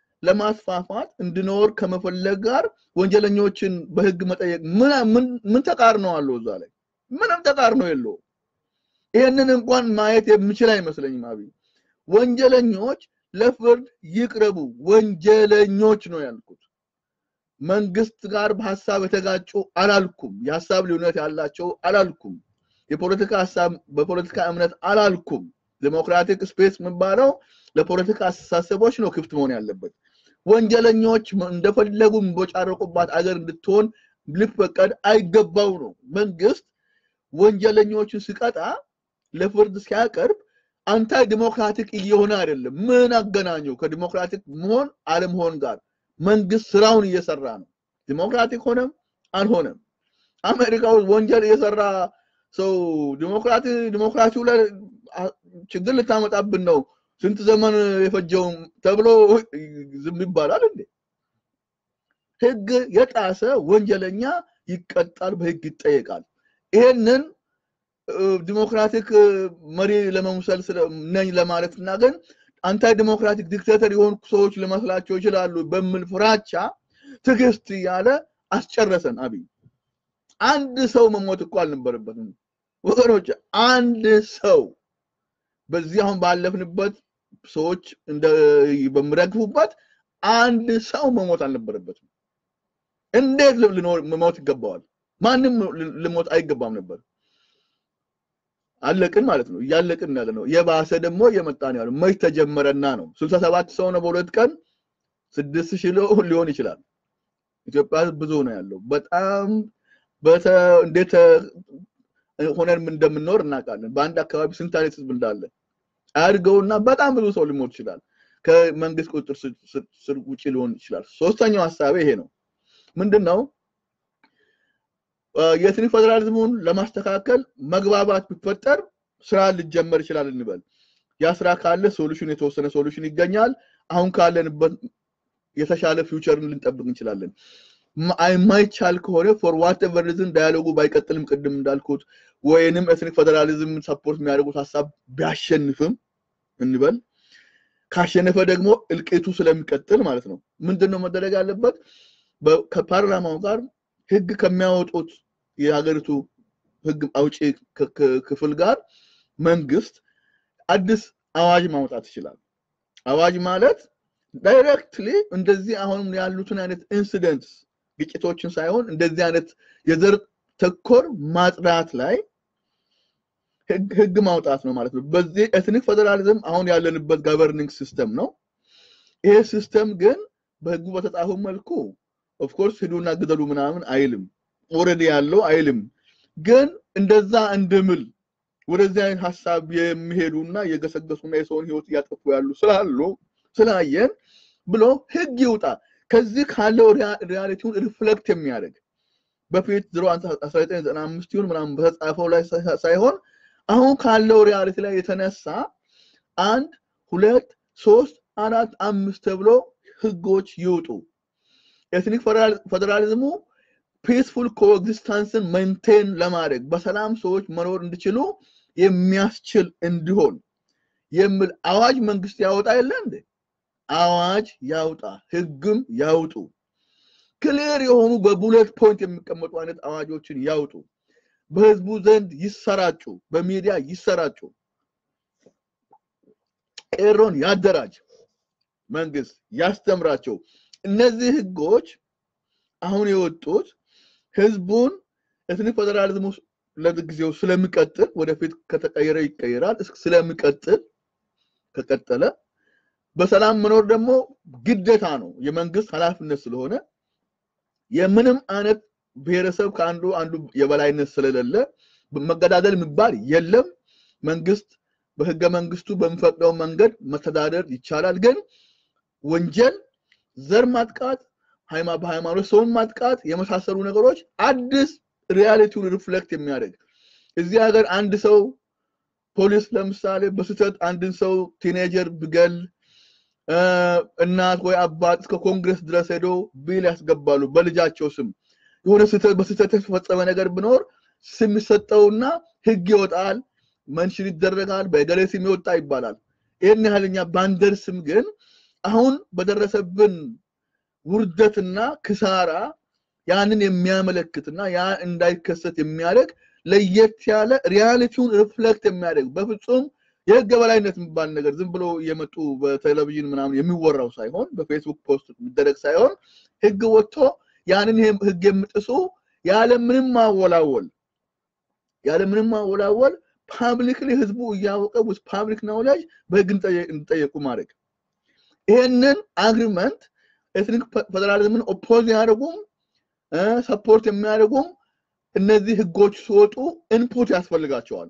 ለማስፋፋት እንድኖር ከመፈለግ ጋር ወንጀለኞችን በህግ መጠየቅ ምን ተቃርኖ አለው? እዛ ላይ ምንም ተቃርኖ የለውም። ይህንን እንኳን ማየት የምችል አይመስለኝም። አብይ ወንጀለኞች ለፍርድ ይቅረቡ፣ ወንጀለኞች ነው ያልኩት። መንግስት ጋር በሀሳብ የተጋጩ አላልኩም። የሀሳብ ልዩነት ያላቸው አላልኩም። የፖለቲካ ሀሳብ በፖለቲካ እምነት አላልኩም። ዲሞክራቲክ ስፔስ የሚባለው ለፖለቲካ አስተሳሰቦች ነው ክፍት መሆን ያለበት። ወንጀለኞች እንደፈለጉ የሚቦጫረቁባት አገር እንድትሆን ሊፈቀድ አይገባው ነው። መንግስት ወንጀለኞችን ሲቀጣ ለፍርድ ሲያቀርብ አንታይ ዲሞክራቲክ እየሆነ አይደለም። ምን አገናኘው ከዲሞክራቲክ መሆን አለመሆን ጋር? መንግስት ስራውን እየሰራ ነው። ዲሞክራቲክ ሆነም አልሆነም አሜሪካ ውስጥ ወንጀል እየሰራ ሰው ዲሞክራቲ ዲሞክራሲው ላይ ችግር ልታመጣብን ነው ስንት ዘመን የፈጀው ተብሎ ዝም ይባላል እንዴ? ህግ የጣሰ ወንጀለኛ ይቀጣል፣ በህግ ይጠየቃል። ይሄንን ዲሞክራቲክ መሪ ለመምሰል ነኝ ለማለት እና ግን አንታይ ዲሞክራቲክ ዲክቴተር የሆኑ ሰዎች ሊመስላቸው ይችላሉ በሚል ፍራቻ ትዕግስት እያለ አስጨረሰን። አብይ አንድ ሰው መሞት እኮ አልነበረበትም ወገኖች፣ አንድ ሰው በዚህ አሁን ባለፍንበት ሰዎች በሚረግፉበት አንድ ሰው መሞት አልነበረበትም። እንዴት ልኖር መሞት ይገባዋል? ማንም ልሞት አይገባም ነበር። አለቅን ማለት ነው። እያለቅን ያለ ነው። የባሰ ደግሞ እየመጣ ነው ያለው። መች ተጀመረና ነው። ስልሳ ሰባት ሰው ነው በሁለት ቀን ስድስት ሺህ ሊሆን ይችላል። ኢትዮጵያ ብዙ ነው ያለው። በጣም እንዴት ሆነን እንደምንኖር እናውቃለን። በአንድ አካባቢ ስንት አይነት ህዝብ እንዳለ አያድገውና በጣም ብዙ ሰው ሊሞት ይችላል። ከመንግስት ቁጥጥር ስር ውጭ ሊሆን ይችላል። ሶስተኛው ሀሳቤ ይሄ ነው። ምንድን ነው የኤትኒክ ፌዴራሊዝሙን ለማስተካከል መግባባት ቢፈጠር ስራ ሊጀመር ይችላል እንበል። ያ ስራ ካለ ሶሉሽን የተወሰነ ሶሉሽን ይገኛል። አሁን ካለንበት የተሻለ ፊውቸርን ልንጠብቅ እንችላለን። የማይቻል ከሆነ ፎር ዋትኤቨር ሪዝን ዳያሎጉ ባይቀጥልም ቅድም እንዳልኩት ወይንም ኤትኒክ ፌዴራሊዝም ሰፖርት የሚያደርጉት ሀሳብ ቢያሸንፍም እንበል ካሸነፈ ደግሞ እልቂቱ ስለሚቀጥል ማለት ነው። ምንድን ነው መደረግ ያለበት? ከፓርላማው ጋር ህግ ከሚያወጡት የሀገሪቱ ህግ አውጪ ክፍል ጋር መንግስት አዲስ አዋጅ ማውጣት ይችላል። አዋጅ ማለት ዳይሬክትሊ እንደዚህ አሁንም ያሉትን አይነት ኢንሲደንትስ ግጭቶችን ሳይሆን እንደዚህ አይነት የዘር ተኮር ማጽዳት ላይ ህግ ማውጣት ነው ማለት ነው። በዚህ ኤትኒክ ፌዴራሊዝም አሁን ያለንበት ገቨርኒንግ ሲስተም ነው። ይሄ ሲስተም ግን በህጉ በተጻፈው መልኩ ኦፍኮርስ ሂዱና ግደሉ ምናምን አይልም። ኦልሬዲ ያለው አይልም። ግን እንደዛ እንድምል ወደዚህ አይነት ሀሳብ የሚሄዱና የገሰገሱና የሰውን ህይወት እያጠፉ ያሉ ስላሉ ስላየን ብሎ ህግ ይውጣ። ከዚህ ካለው ሪያሊቲውን ሪፍሌክት የሚያደርግ በፊት ዝሮ 1995 ይሁን ምናምን በተጻፈው ላይ ሳይሆን አሁን ካለው ሪያሊቲ ላይ የተነሳ አንድ ሁለት ሶስት አራት አምስት ተብሎ ህጎች ይውጡ። ኤትኒክ ፌዴራሊዝሙ ፒስፉል ኮኤግዚስታንስን ሜንቴን ለማድረግ በሰላም ሰዎች መኖር እንዲችሉ የሚያስችል እንዲሆን የሚል አዋጅ መንግስት ያወጣ የለ እንዴ? አዋጅ ያውጣ፣ ህግም ያውጡ። ክሊር የሆኑ በቡሌት ፖይንት የሚቀመጡ አይነት አዋጆችን ያውጡ። በህዝቡ ዘንድ ይሰራጩ፣ በሚዲያ ይሰራጩ። ቄሮን ያደራጅ መንግስት ያስተምራቸው። እነዚህ ህጎች አሁን የወጡት ህዝቡን ኤትኒክ ፌዴራሊዝሙ ለጊዜው ስለሚቀጥል ወደፊት ከተቀየረ ይቀየራል። ስለሚቀጥል ከቀጠለ በሰላም መኖር ደግሞ ግዴታ ነው፣ የመንግስት ኃላፊነት ስለሆነ የምንም አይነት ብሔረሰብ ከአንዱ አንዱ የበላይነት ስለሌለ መገዳደል የሚባል የለም። መንግስት በህገ መንግስቱ በሚፈቅደው መንገድ መተዳደር ይቻላል። ግን ወንጀል፣ ዘር ማጥቃት፣ በሃይማኖት ሰውን ማጥቃት የመሳሰሉ ነገሮች አዲስ ሪያሊቲውን ሪፍሌክት የሚያደርግ እዚህ ሀገር አንድ ሰው ፖሊስ ለምሳሌ በስህተት አንድን ሰው ቲኔጀር ብገል እናት ወይ አባት እስከ ኮንግረስ ድረስ ሄዶ ቢል ያስገባሉ በልጃቸው ስም የሆነ በስህተት የተፈጸመ ነገር ብኖር ስም ይሰጠውና ህግ ይወጣል፣ መንሽን ይደረጋል፣ በገሌ ስም ይወጣ ይባላል። ይህን ያህል እኛ ባንደርስም ግን አሁን በደረሰብን ውርደትና ክሳራ ያንን የሚያመለክትና ያ እንዳይከሰት የሚያደርግ ለየት ያለ ሪያሊቲውን ሪፍሌክት የሚያደርግ በፍጹም የህግ በላይነት የሚባል ነገር ዝም ብሎ እየመጡ በቴሌቪዥን ምናምን የሚወራው ሳይሆን በፌስቡክ ፖስት የሚደረግ ሳይሆን ህግ ወጥቶ ያንን ህግ የምጥሱ ያለምንም ማወላወል ያለምንም ማወላወል ፓብሊክሊ ህዝቡ እያወቀ ውስጥ ፓብሊክ ናውሌጅ በህግ እንዲጠየቁ ማድረግ ይሄንን አግሪመንት ኤትኒክ ፌዴራሊዝምን ኦፖዝ ያደርጉም ሰፖርት የሚያደርጉም እነዚህ ህጎች ሲወጡ ኢንፑት ያስፈልጋቸዋል።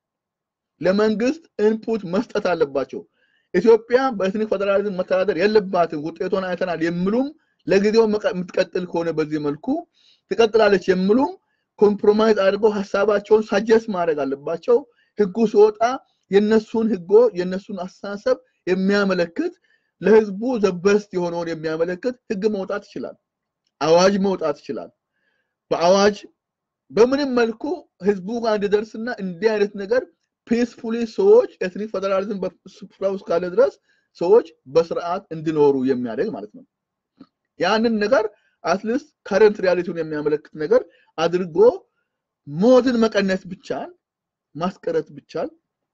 ለመንግስት ኢንፑት መስጠት አለባቸው። ኢትዮጵያ በኤትኒክ ፌዴራሊዝም መተዳደር የለባትም ውጤቷን አይተናል የሚሉም ለጊዜው የምትቀጥል ከሆነ በዚህ መልኩ ትቀጥላለች የሚሉም ኮምፕሮማይዝ አድርገው ሀሳባቸውን ሳጀስት ማድረግ አለባቸው። ህጉ ሲወጣ የነሱን ህጎ የነሱን አስተሳሰብ የሚያመለክት ለህዝቡ ዘበስት የሆነውን የሚያመለክት ህግ መውጣት ይችላል። አዋጅ መውጣት ይችላል። በአዋጅ በምንም መልኩ ህዝቡ ጋር እንዲደርስና እንዲህ አይነት ነገር ፒስፉሊ ሰዎች ኤትኒክ ፌዴራሊዝም በስፍራ ውስጥ ካለ ድረስ ሰዎች በስርዓት እንዲኖሩ የሚያደርግ ማለት ነው። ያንን ነገር አትሊስት ከረንት ሪያሊቲውን የሚያመለክት ነገር አድርጎ ሞትን መቀነስ ብቻል ማስቀረት ብቻል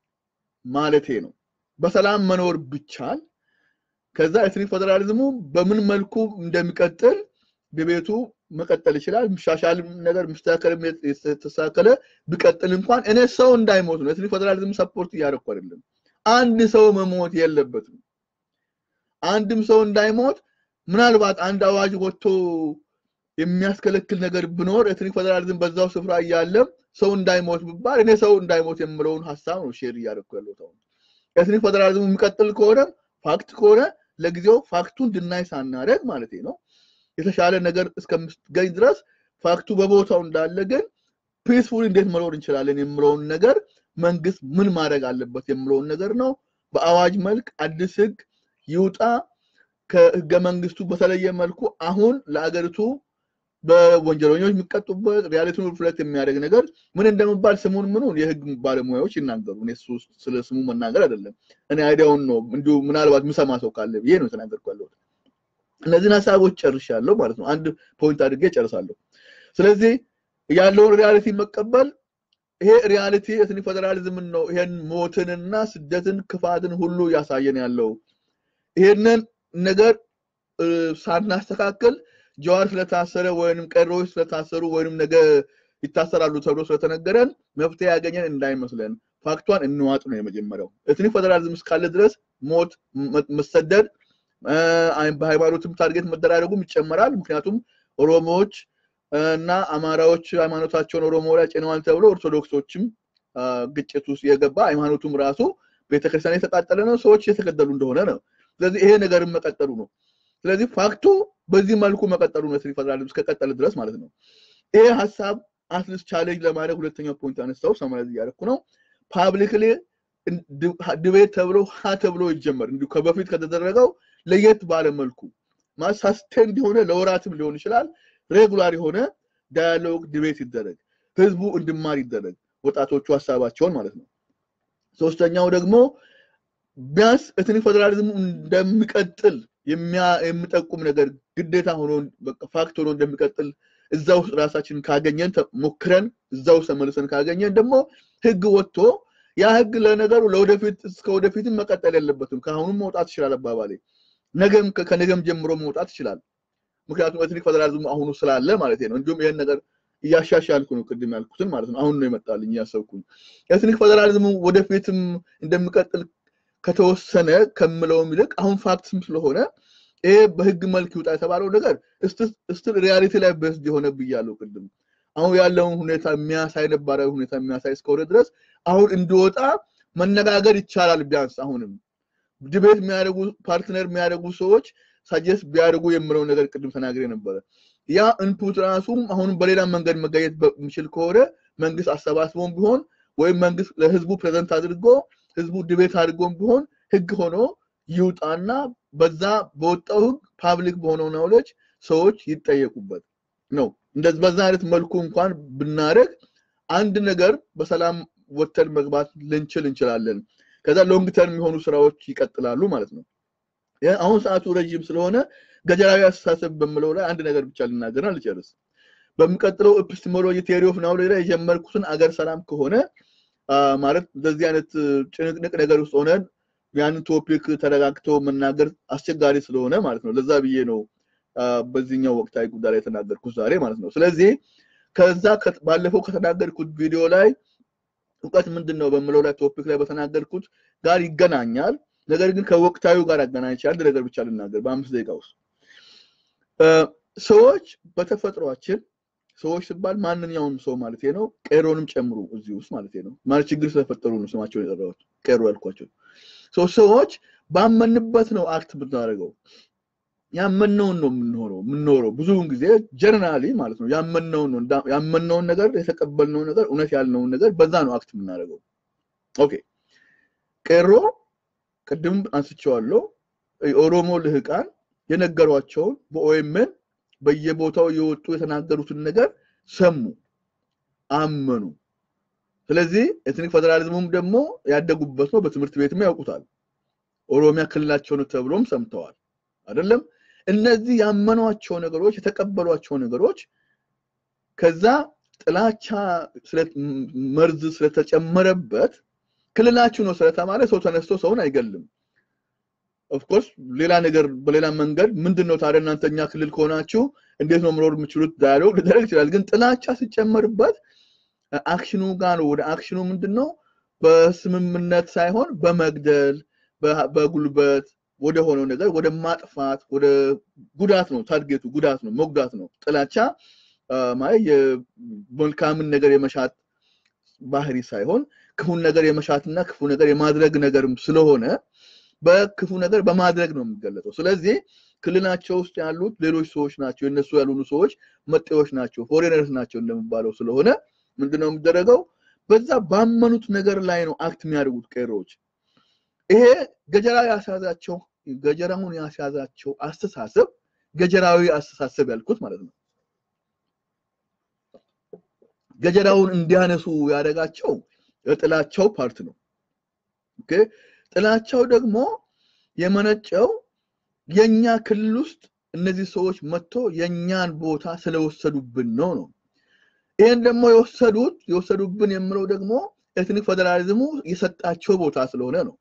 ማለቴ ነው። በሰላም መኖር ብቻል ከዛ ኤትኒክ ፌዴራሊዝሙ በምን መልኩ እንደሚቀጥል በቤቱ መቀጠል ይችላል። የሚሻሻል ነገር የሚስተካከልም የተስተካከለ ቢቀጥል እንኳን እኔ ሰው እንዳይሞት ነው። ኤትኒክ ፌዴራሊዝም ሰፖርት እያደረኩ አይደለም። አንድ ሰው መሞት የለበትም። አንድም ሰው እንዳይሞት ምናልባት አንድ አዋጅ ወጥቶ የሚያስከለክል ነገር ብኖር ኤትኒክ ፌዴራሊዝም በዛው ስፍራ እያለም ሰው እንዳይሞት ብባል እኔ ሰው እንዳይሞት የምለውን ሀሳብ ነው ሼር እያደረኩ ያለሁት። አሁን ኤትኒክ ፌዴራሊዝሙ የሚቀጥል ከሆነ ፋክት ከሆነ ለጊዜው ፋክቱን ድናይ ሳናደርግ ማለት ነው የተሻለ ነገር እስከምትገኝ ድረስ ፋክቱ በቦታው እንዳለ ግን ፒስፉል እንዴት መኖር እንችላለን የምለውን ነገር መንግስት ምን ማድረግ አለበት የምለውን ነገር ነው። በአዋጅ መልክ አዲስ ህግ ይውጣ። ከህገ መንግስቱ በተለየ መልኩ አሁን ለአገሪቱ በወንጀለኞች የሚቀጡበት ሪያሊቲውን ሪፍሌክት የሚያደርግ ነገር ምን እንደሚባል ስሙን ምኑን የህግ ባለሙያዎች ይናገሩ። እኔ ስለ ስሙ መናገር አይደለም። እኔ አይዲያውን ነው እንዲሁ ምናልባት ምሰማ ሰው ካለ ብዬ ነው የተናገርኩ ያለሁት። እነዚህን ሀሳቦች ጨርሻለሁ ማለት ነው። አንድ ፖይንት አድርጌ ጨርሳለሁ። ስለዚህ ያለውን ሪያሊቲ መቀበል ይሄ ሪያሊቲ ኤትኒክ ፌዴራሊዝምን ነው። ይሄን ሞትንና ስደትን ክፋትን ሁሉ እያሳየን ያለው ይሄንን ነገር ሳናስተካከል ጀዋር ስለታሰረ ወይንም ቀሮች ስለታሰሩ ወይንም ነገ ይታሰራሉ ተብሎ ስለተነገረን መፍትሄ ያገኘን እንዳይመስለን ፋክቷን እንዋጥ ነው የመጀመሪያው። ኤትኒክ ፌዴራሊዝም እስካለ ድረስ ሞት፣ መሰደድ፣ በሃይማኖትም ታርጌት መደራረጉም ይጨመራል። ምክንያቱም ኦሮሞዎች እና አማራዎች ሃይማኖታቸውን ኦሮሞ ላይ ጭነዋል ተብሎ ኦርቶዶክሶችም ግጭት ውስጥ የገባ ሃይማኖቱም ራሱ ቤተክርስቲያን የተቃጠለ ነው፣ ሰዎች የተገደሉ እንደሆነ ነው። ስለዚህ ይሄ ነገርን መቀጠሉ ነው። ስለዚህ ፋክቱ በዚህ መልኩ መቀጠሉ ነው ኤትኒክ ፌዴራሊዝም እስከቀጠለ ድረስ ማለት ነው። ይሄ ሀሳብ አትሊስት ቻሌንጅ ለማድረግ ሁለተኛው ፖይንት አነሳው ሰማያዝ እያደረኩ ነው። ፓብሊክሊ ድቤት ተብሎ ሀ ተብሎ ይጀመር እንዲሁ ከበፊት ከተደረገው ለየት ባለ መልኩ ሳስቴንድ የሆነ ለወራትም ሊሆን ይችላል ሬጉላር የሆነ ዳያሎግ ዲቤት ይደረግ፣ ህዝቡ እንድማር ይደረግ፣ ወጣቶቹ ሀሳባቸውን ማለት ነው። ሶስተኛው ደግሞ ቢያንስ ኤትኒክ ፌዴራሊዝሙ እንደሚቀጥል የሚጠቁም ነገር ግዴታ ሆኖ ፋክት ሆኖ እንደሚቀጥል እዛ ውስጥ ራሳችን ካገኘን ሞክረን እዛ ውስጥ ተመልሰን ካገኘን ደግሞ ህግ ወጥቶ ያ ህግ ለነገሩ ለወደፊት እስከ ወደፊትም መቀጠል የለበትም። ከአሁኑም መውጣት ይችላል አባባሌ ነገም ከነገም ጀምሮ መውጣት ይችላል። ምክንያቱም ኤትኒክ ፌዴራሊዝሙ አሁኑ ስላለ ማለት ነው። እንዲሁም ይህን ነገር እያሻሻልኩ ነው፣ ቅድም ያልኩትን ማለት ነው። አሁን ነው ይመጣልኝ እያሰብኩኝ ኤትኒክ ፌዴራሊዝሙ ወደፊትም እንደሚቀጥል ከተወሰነ ከምለውም ይልቅ አሁን ፋክትም ስለሆነ ይሄ በህግ መልክ ይውጣ የተባለው ነገር ስትል ሪያሊቲ ላይ በስድ የሆነ ብያለሁ ቅድም። አሁን ያለውን ሁኔታ የሚያሳይ ነባራዊ ሁኔታ የሚያሳይ እስከሆነ ድረስ አሁን እንዲወጣ መነጋገር ይቻላል። ቢያንስ አሁንም ዲቤት የሚያደርጉ ፓርትነር የሚያደርጉ ሰዎች ሳጀስት ቢያደርጉ የምለው ነገር ቅድም ተናግሬ ነበረ። ያ ኢንፑት ራሱም አሁንም በሌላ መንገድ መጋየት በሚችል ከሆነ መንግስት አሰባስቦም ቢሆን ወይም መንግስት ለህዝቡ ፕሬዘንት አድርጎ ህዝቡ ዲቤት አድርጎም ቢሆን ህግ ሆኖ ይውጣና በዛ በወጣው ህግ ፓብሊክ በሆነው ናውሌጅ ሰዎች ይጠየቁበት ነው። እንደዚህ በዛ አይነት መልኩ እንኳን ብናደርግ አንድ ነገር በሰላም ወተን መግባት ልንችል እንችላለን። ከዛ ሎንግ ተርም የሆኑ ስራዎች ይቀጥላሉ ማለት ነው። አሁን ሰዓቱ ረዥም ስለሆነ ገጀራዊ አስተሳሰብ በምለው ላይ አንድ ነገር ብቻ ልናገርና ልጨርስ። በሚቀጥለው ኤፒስቴሞሎጂ ቴዎሪ ኦፍ ናውሌጅ ላይ የጀመርኩትን አገር ሰላም ከሆነ ማለት እንደዚህ አይነት ጭንቅንቅ ነገር ውስጥ ሆነን ያንን ቶፒክ ተረጋግቶ መናገር አስቸጋሪ ስለሆነ ማለት ነው። ለዛ ብዬ ነው በዚህኛው ወቅታዊ ጉዳይ ላይ የተናገርኩት ዛሬ ማለት ነው። ስለዚህ ከዛ ባለፈው ከተናገርኩት ቪዲዮ ላይ እውቀት ምንድን ነው በምለው ላይ ቶፒክ ላይ በተናገርኩት ጋር ይገናኛል። ነገር ግን ከወቅታዊ ጋር አገናኝቼ አንድ ነገር ብቻ ልናገር በአምስት ደቂቃ ውስጥ ሰዎች በተፈጥሯችን ሰዎች ሲባል ማንኛውም ሰው ማለት ነው፣ ቄሮንም ጨምሮ እዚህ ውስጥ ማለት ነው። ማለት ችግር ስለፈጠሩ ነው ስማቸውን የጠራሁት ቄሮ ያልኳቸው። ሰዎች ባመንበት ነው አክት ብናደርገው ያመነውን ነው የምንሆነው የምንኖረው ብዙውን ጊዜ ጀነራሊ ማለት ነው ያመነውን ነው ያመነውን ነገር የተቀበልነውን ነገር እውነት ያልነውን ነገር በዛ ነው አክት የምናደርገው። ኦኬ ቄሮ ቅድም አንስቼዋለሁ። የኦሮሞ ልህቃን የነገሯቸውን በኦኤምን በየቦታው የወጡ የተናገሩትን ነገር ሰሙ፣ አመኑ። ስለዚህ ኤትኒክ ፌዴራሊዝሙም ደግሞ ያደጉበት ነው። በትምህርት ቤትም ያውቁታል። ኦሮሚያ ክልላቸው ነው ተብሎም ሰምተዋል። አይደለም እነዚህ ያመኗቸው ነገሮች የተቀበሏቸው ነገሮች ከዛ ጥላቻ መርዝ ስለተጨመረበት ክልላችሁ ነው ስለተባለ ሰው ተነስቶ ሰውን አይገልም። ኦፍኮርስ ሌላ ነገር በሌላ መንገድ ምንድን ነው ታዲያ እናንተ እኛ ክልል ከሆናችሁ እንዴት ነው መኖር የምችሉት ዳያሎግ ሊደረግ ይችላል። ግን ጥላቻ ሲጨመርበት አክሽኑ ጋር ነው። ወደ አክሽኑ ምንድን ነው በስምምነት ሳይሆን በመግደል በጉልበት ወደ ሆነው ነገር ወደ ማጥፋት ወደ ጉዳት ነው። ታርጌቱ ጉዳት ነው፣ መጉዳት ነው። ጥላቻ ማለት የመልካምን ነገር የመሻት ባህሪ ሳይሆን ክፉን ነገር የመሻትና ክፉ ነገር የማድረግ ነገርም ስለሆነ በክፉ ነገር በማድረግ ነው የሚገለጠው። ስለዚህ ክልላቸው ውስጥ ያሉት ሌሎች ሰዎች ናቸው፣ የነሱ ያልሆኑ ሰዎች መጤዎች ናቸው፣ ፎሬነርስ ናቸው እንደሚባለው ስለሆነ ምንድነው የሚደረገው? በዛ ባመኑት ነገር ላይ ነው አክት የሚያደርጉት ቄሮዎች። ይሄ ገጀራ ያስያዛቸው ገጀራውን ያስያዛቸው አስተሳሰብ ገጀራዊ አስተሳሰብ ያልኩት ማለት ነው። ገጀራውን እንዲያነሱ ያደረጋቸው የጥላቻው ፓርት ነው። ኦኬ ጥላቻው ደግሞ የመነጨው የኛ ክልል ውስጥ እነዚህ ሰዎች መጥቶ የኛን ቦታ ስለወሰዱብን ነው ነው። ይህን ደግሞ የወሰዱት የወሰዱብን የምለው ደግሞ ኤትኒክ ፌዴራሊዝሙ የሰጣቸው ቦታ ስለሆነ ነው።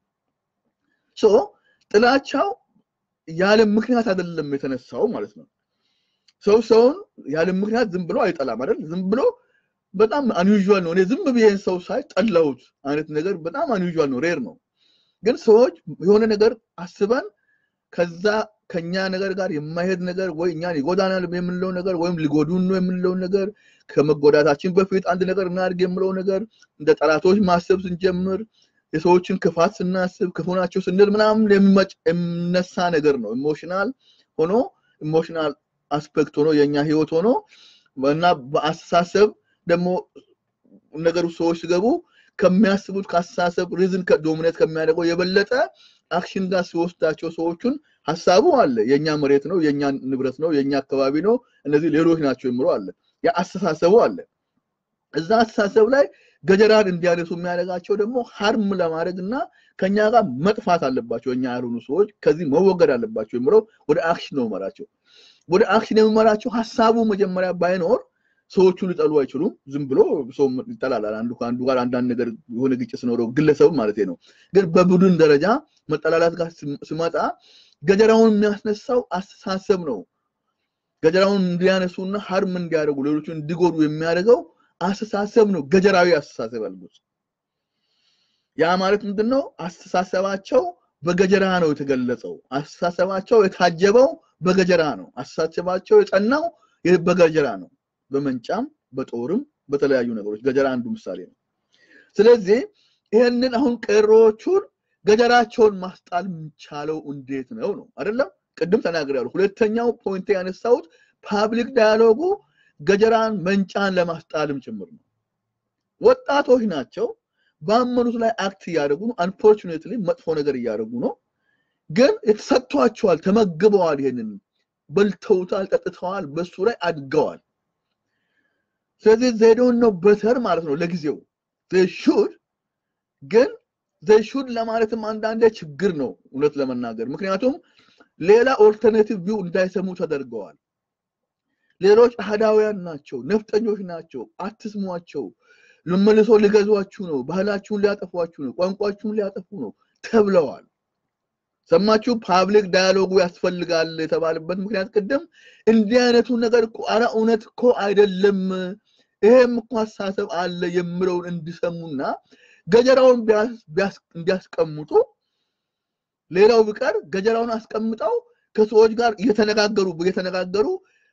ሶ ጥላቻው ያለ ምክንያት አይደለም የተነሳው ማለት ነው። ሰው ሰውን ያለ ምክንያት ዝም ብሎ አይጠላም አይደል? ዝም ብሎ በጣም አንዩዥዋል ነው። እኔ ዝም ብዬን ሰው ሳይ ጠላሁት አይነት ነገር በጣም አንዩዥዋል ነው፣ ሬር ነው። ግን ሰዎች የሆነ ነገር አስበን ከዛ ከኛ ነገር ጋር የማይሄድ ነገር ወይ እኛን ይጎዳናል የምንለው ነገር ወይም ሊጎዱን ነው የምንለው ነገር ከመጎዳታችን በፊት አንድ ነገር እናድርግ የምለው ነገር እንደ ጠላቶች ማሰብ ስንጀምር የሰዎችን ክፋት ስናስብ ክፉ ናቸው ስንል ምናምን የሚመጭ የሚነሳ ነገር ነው። ኢሞሽናል ሆኖ ኢሞሽናል አስፔክት ሆኖ የእኛ ህይወት ሆኖ እና በአስተሳሰብ ደግሞ ነገሩ ሰዎች ሲገቡ ከሚያስቡት ከአስተሳሰብ ሪዝን ዶሚኔት ከሚያደርገው የበለጠ አክሽን ጋር ሲወስዳቸው ሰዎቹን ሀሳቡ አለ። የእኛ መሬት ነው፣ የእኛ ንብረት ነው፣ የእኛ አካባቢ ነው፣ እነዚህ ሌሎች ናቸው የሚለው አለ። ያ አስተሳሰቡ አለ። እዛ አስተሳሰብ ላይ ገጀራን እንዲያነሱ የሚያደርጋቸው ደግሞ ሀርም ለማድረግ እና ከኛ ጋር መጥፋት አለባቸው እኛ ያልሆኑ ሰዎች ከዚህ መወገድ አለባቸው የሚለው ወደ አክሽን ነው መራቸው። ወደ አክሽን የሚመራቸው ሀሳቡ መጀመሪያ ባይኖር ሰዎቹ ሊጠሉ አይችሉም። ዝም ብሎ ሰው ይጠላላል። አንዱ ከአንዱ ጋር አንዳንድ ነገር የሆነ ግጭት ሲኖረው ግለሰብ ማለት ነው። ግን በቡድን ደረጃ መጠላላት ጋር ሲመጣ ገጀራውን የሚያስነሳው አስተሳሰብ ነው። ገጀራውን እንዲያነሱና ሀርም እንዲያደርጉ ሌሎቹ እንዲጎዱ የሚያደርገው አስተሳሰብ ነው። ገጀራዊ አስተሳሰብ ያልኩት ያ ማለት ምንድን ነው? አስተሳሰባቸው በገጀራ ነው የተገለጸው። አስተሳሰባቸው የታጀበው በገጀራ ነው። አስተሳሰባቸው የጸናው በገጀራ ነው። በመንጫም በጦርም በተለያዩ ነገሮች ገጀራ አንዱ ምሳሌ ነው። ስለዚህ ይህንን አሁን ቄሮዎቹን ገጀራቸውን ማስጣል የሚቻለው እንዴት ነው ነው አይደለም? ቅድም ተናግሬያለሁ። ሁለተኛው ፖይንት ያነሳሁት ፓብሊክ ዳያሎጉ ገጀራን መንጫን ለማስጣልም ጭምር ነው። ወጣቶች ናቸው። ባመኑት ላይ አክት እያደረጉ ነው። አንፎርቹኔትሊ መጥፎ ነገር እያደረጉ ነው። ግን የተሰጥቷቸዋል፣ ተመግበዋል። ይሄንን በልተውታል፣ ጠጥተዋል፣ በሱ ላይ አድገዋል። ስለዚህ ዜዶን ነው በተር ማለት ነው ለጊዜው ሹድ ግን ሹድ ለማለትም አንዳንዴ ችግር ነው እውነት ለመናገር ምክንያቱም ሌላ ኦልተርኔቲቭ ቪው እንዳይሰሙ ተደርገዋል። ሌሎች አህዳውያን ናቸው፣ ነፍጠኞች ናቸው፣ አትስሟቸው፣ መልሶ ሊገዟችሁ ነው፣ ባህላችሁን ሊያጠፏችሁ ነው፣ ቋንቋችሁን ሊያጠፉ ነው ተብለዋል። ሰማችሁ? ፓብሊክ ዳያሎጉ ያስፈልጋል የተባለበት ምክንያት ቅድም እንዲህ አይነቱ ነገር እኮ አረ እውነት እኮ አይደለም፣ ይሄም እኮ አስተሳሰብ አለ የምለውን እንዲሰሙና ገጀራውን እንዲያስቀምጡ ሌላው ቢቀር ገጀራውን አስቀምጠው ከሰዎች ጋር እየተነጋገሩ እየተነጋገሩ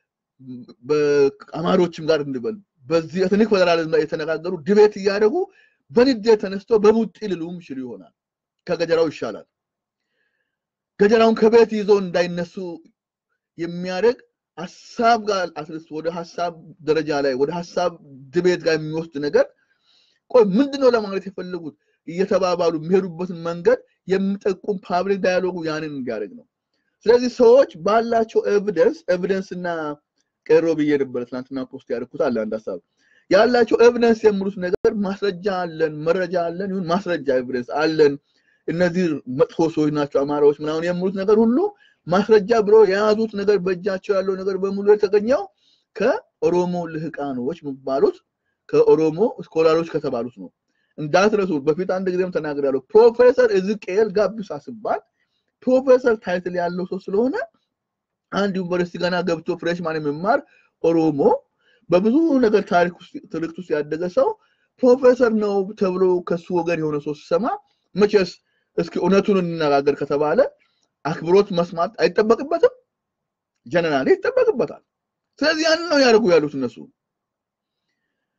በአማሮችም ጋር እንበል በዚህ ኤትኒክ ፌደራሊዝም ላይ የተነጋገሩ ድቤት እያደረጉ በንዴት ተነስተው በቡጢ ልሉም ይችሉ ይሆናል። ከገጀራው ይሻላል። ገጀራውን ከቤት ይዞ እንዳይነሱ የሚያደርግ ሀሳብ ጋር አትሊስት ወደ ሀሳብ ደረጃ ላይ ወደ ሀሳብ ድቤት ጋር የሚወስድ ነገር ቆይ ምንድነው ለማለት የፈለጉት እየተባባሉ የሚሄዱበትን መንገድ የሚጠቁም ፓብሊክ ዳያሎጉ ያንን እንዲያደርግ ነው። ስለዚህ ሰዎች ባላቸው ኤቪደንስ ኤቪደንስ እና ቀሮ ብዬ ነበረ ትናንትና ፖስት ያደርኩት አለ አንድ ሀሳብ ያላቸው ኤቪደንስ የሚሉት ነገር ማስረጃ አለን፣ መረጃ አለን፣ ይሁን ማስረጃ ኤቪደንስ አለን፣ እነዚህ መጥፎ ሰዎች ናቸው አማራዎች ምናምን የሚሉት ነገር ሁሉ ማስረጃ ብሎ የያዙት ነገር በእጃቸው ያለው ነገር በሙሉ የተገኘው ከኦሮሞ ልህቃኖች የሚባሉት ከኦሮሞ ስኮላሮች ከተባሉት ነው። እንዳትረሱ። በፊት አንድ ጊዜም ተናግሬያለሁ። ፕሮፌሰር እዝቅኤል ጋቢሳ ሲባል ፕሮፌሰር ታይትል ያለው ሰው ስለሆነ አንድ ዩኒቨርሲቲ ገና ገብቶ ፍሬሽማን የሚማር ኦሮሞ በብዙ ነገር ታሪክ ውስጥ ትርክት ውስጥ ያደገ ሰው ፕሮፌሰር ነው ተብሎ ከሱ ወገን የሆነ ሰው ሲሰማ መቼስ እስኪ እውነቱን እንነጋገር ከተባለ አክብሮት መስማት አይጠበቅበትም? ጀነራሊ ይጠበቅበታል። ስለዚህ ያንን ነው ያደርጉ ያሉት እነሱ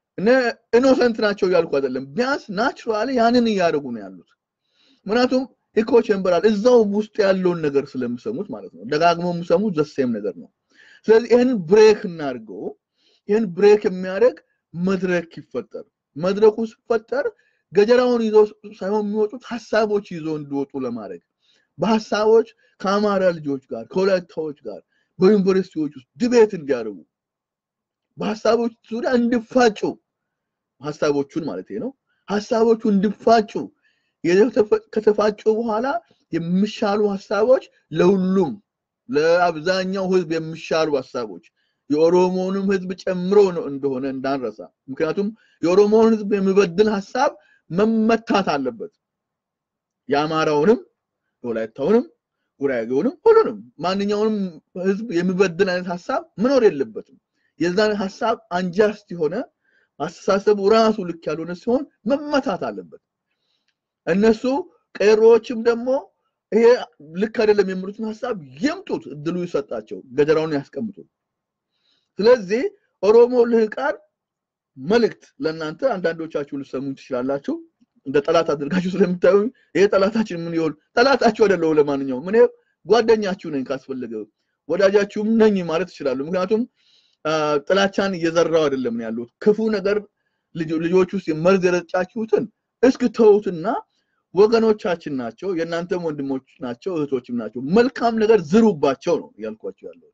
ኢኖሰንት ናቸው እያልኩ አይደለም። ቢያንስ ናቹራሊ ያንን እያደረጉ ነው ያሉት። ምክንያቱም ኢኮ ቼምበር አለ። እዛው ውስጥ ያለውን ነገር ስለምሰሙት ማለት ነው። ደጋግሞ የምሰሙት ዘሴም ነገር ነው። ስለዚህ ይህን ብሬክ እናድርገው። ይህን ብሬክ የሚያደርግ መድረክ ይፈጠር። መድረኩ ሲፈጠር ገጀራውን ይዞ ሳይሆን የሚወጡት ሀሳቦች ይዞ እንዲወጡ ለማድረግ በሀሳቦች ከአማራ ልጆች ጋር ከወላይታዎች ጋር በዩኒቨርሲቲዎች ውስጥ ድቤት እንዲያደርጉ በሀሳቦች ዙሪያ እንዲፋጩ ሀሳቦቹን ማለት ነው ሀሳቦቹ እንዲፋጩ ከተፋጩ በኋላ የሚሻሉ ሀሳቦች ለሁሉም ለአብዛኛው ህዝብ የሚሻሉ ሀሳቦች የኦሮሞንም ህዝብ ጨምሮ ነው እንደሆነ እንዳንረሳ። ምክንያቱም የኦሮሞውን ህዝብ የሚበድል ሀሳብ መመታት አለበት። የአማራውንም፣ የወላይታውንም፣ ጉራጌውንም ሁሉንም ማንኛውንም ህዝብ የሚበድል አይነት ሀሳብ መኖር የለበትም። የዛን ሀሳብ አንጃስት የሆነ አስተሳሰቡ ራሱ ልክ ያልሆነ ሲሆን መመታት አለበት። እነሱ ቀሮዎችም ደግሞ ይሄ ልክ አይደለም የሚሉትን ሀሳብ ይምጡት፣ እድሉ ይሰጣቸው፣ ገጀራውን ያስቀምጡ። ስለዚህ ኦሮሞ ልህቃን መልእክት ለእናንተ አንዳንዶቻችሁ ልሰሙ ትችላላችሁ። እንደ ጠላት አድርጋችሁ ስለምታዩ ይሄ ጠላታችን ምን ይሆን? ጠላታችሁ አይደለው። ለማንኛውም እኔ ጓደኛችሁ ነኝ፣ ካስፈለገ ወዳጃችሁም ነኝ ማለት ይችላሉ። ምክንያቱም ጥላቻን እየዘራው አይደለም ያሉት ክፉ ነገር ልጆች ውስጥ መርዝ የረጫችሁትን እስክ ተውትና ወገኖቻችን ናቸው፣ የእናንተም ወንድሞች ናቸው፣ እህቶችም ናቸው። መልካም ነገር ዝሩባቸው ነው እያልኳቸው ያለው።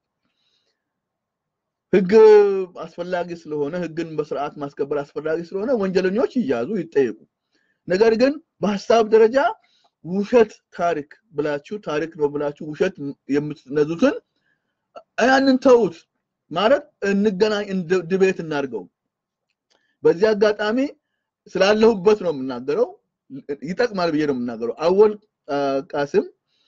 ህግ አስፈላጊ ስለሆነ ህግን በስርዓት ማስከበር አስፈላጊ ስለሆነ ወንጀለኞች ይያዙ፣ ይጠየቁ። ነገር ግን በሀሳብ ደረጃ ውሸት ታሪክ ብላችሁ ታሪክ ነው ብላችሁ ውሸት የምትነዙትን ያንን ተውት። ማለት እንገናኝ፣ ድቤት እናድርገው። በዚህ አጋጣሚ ስላለሁበት ነው የምናገረው፣ ይጠቅማል ብዬ ነው የምናገረው። አወል ቃስም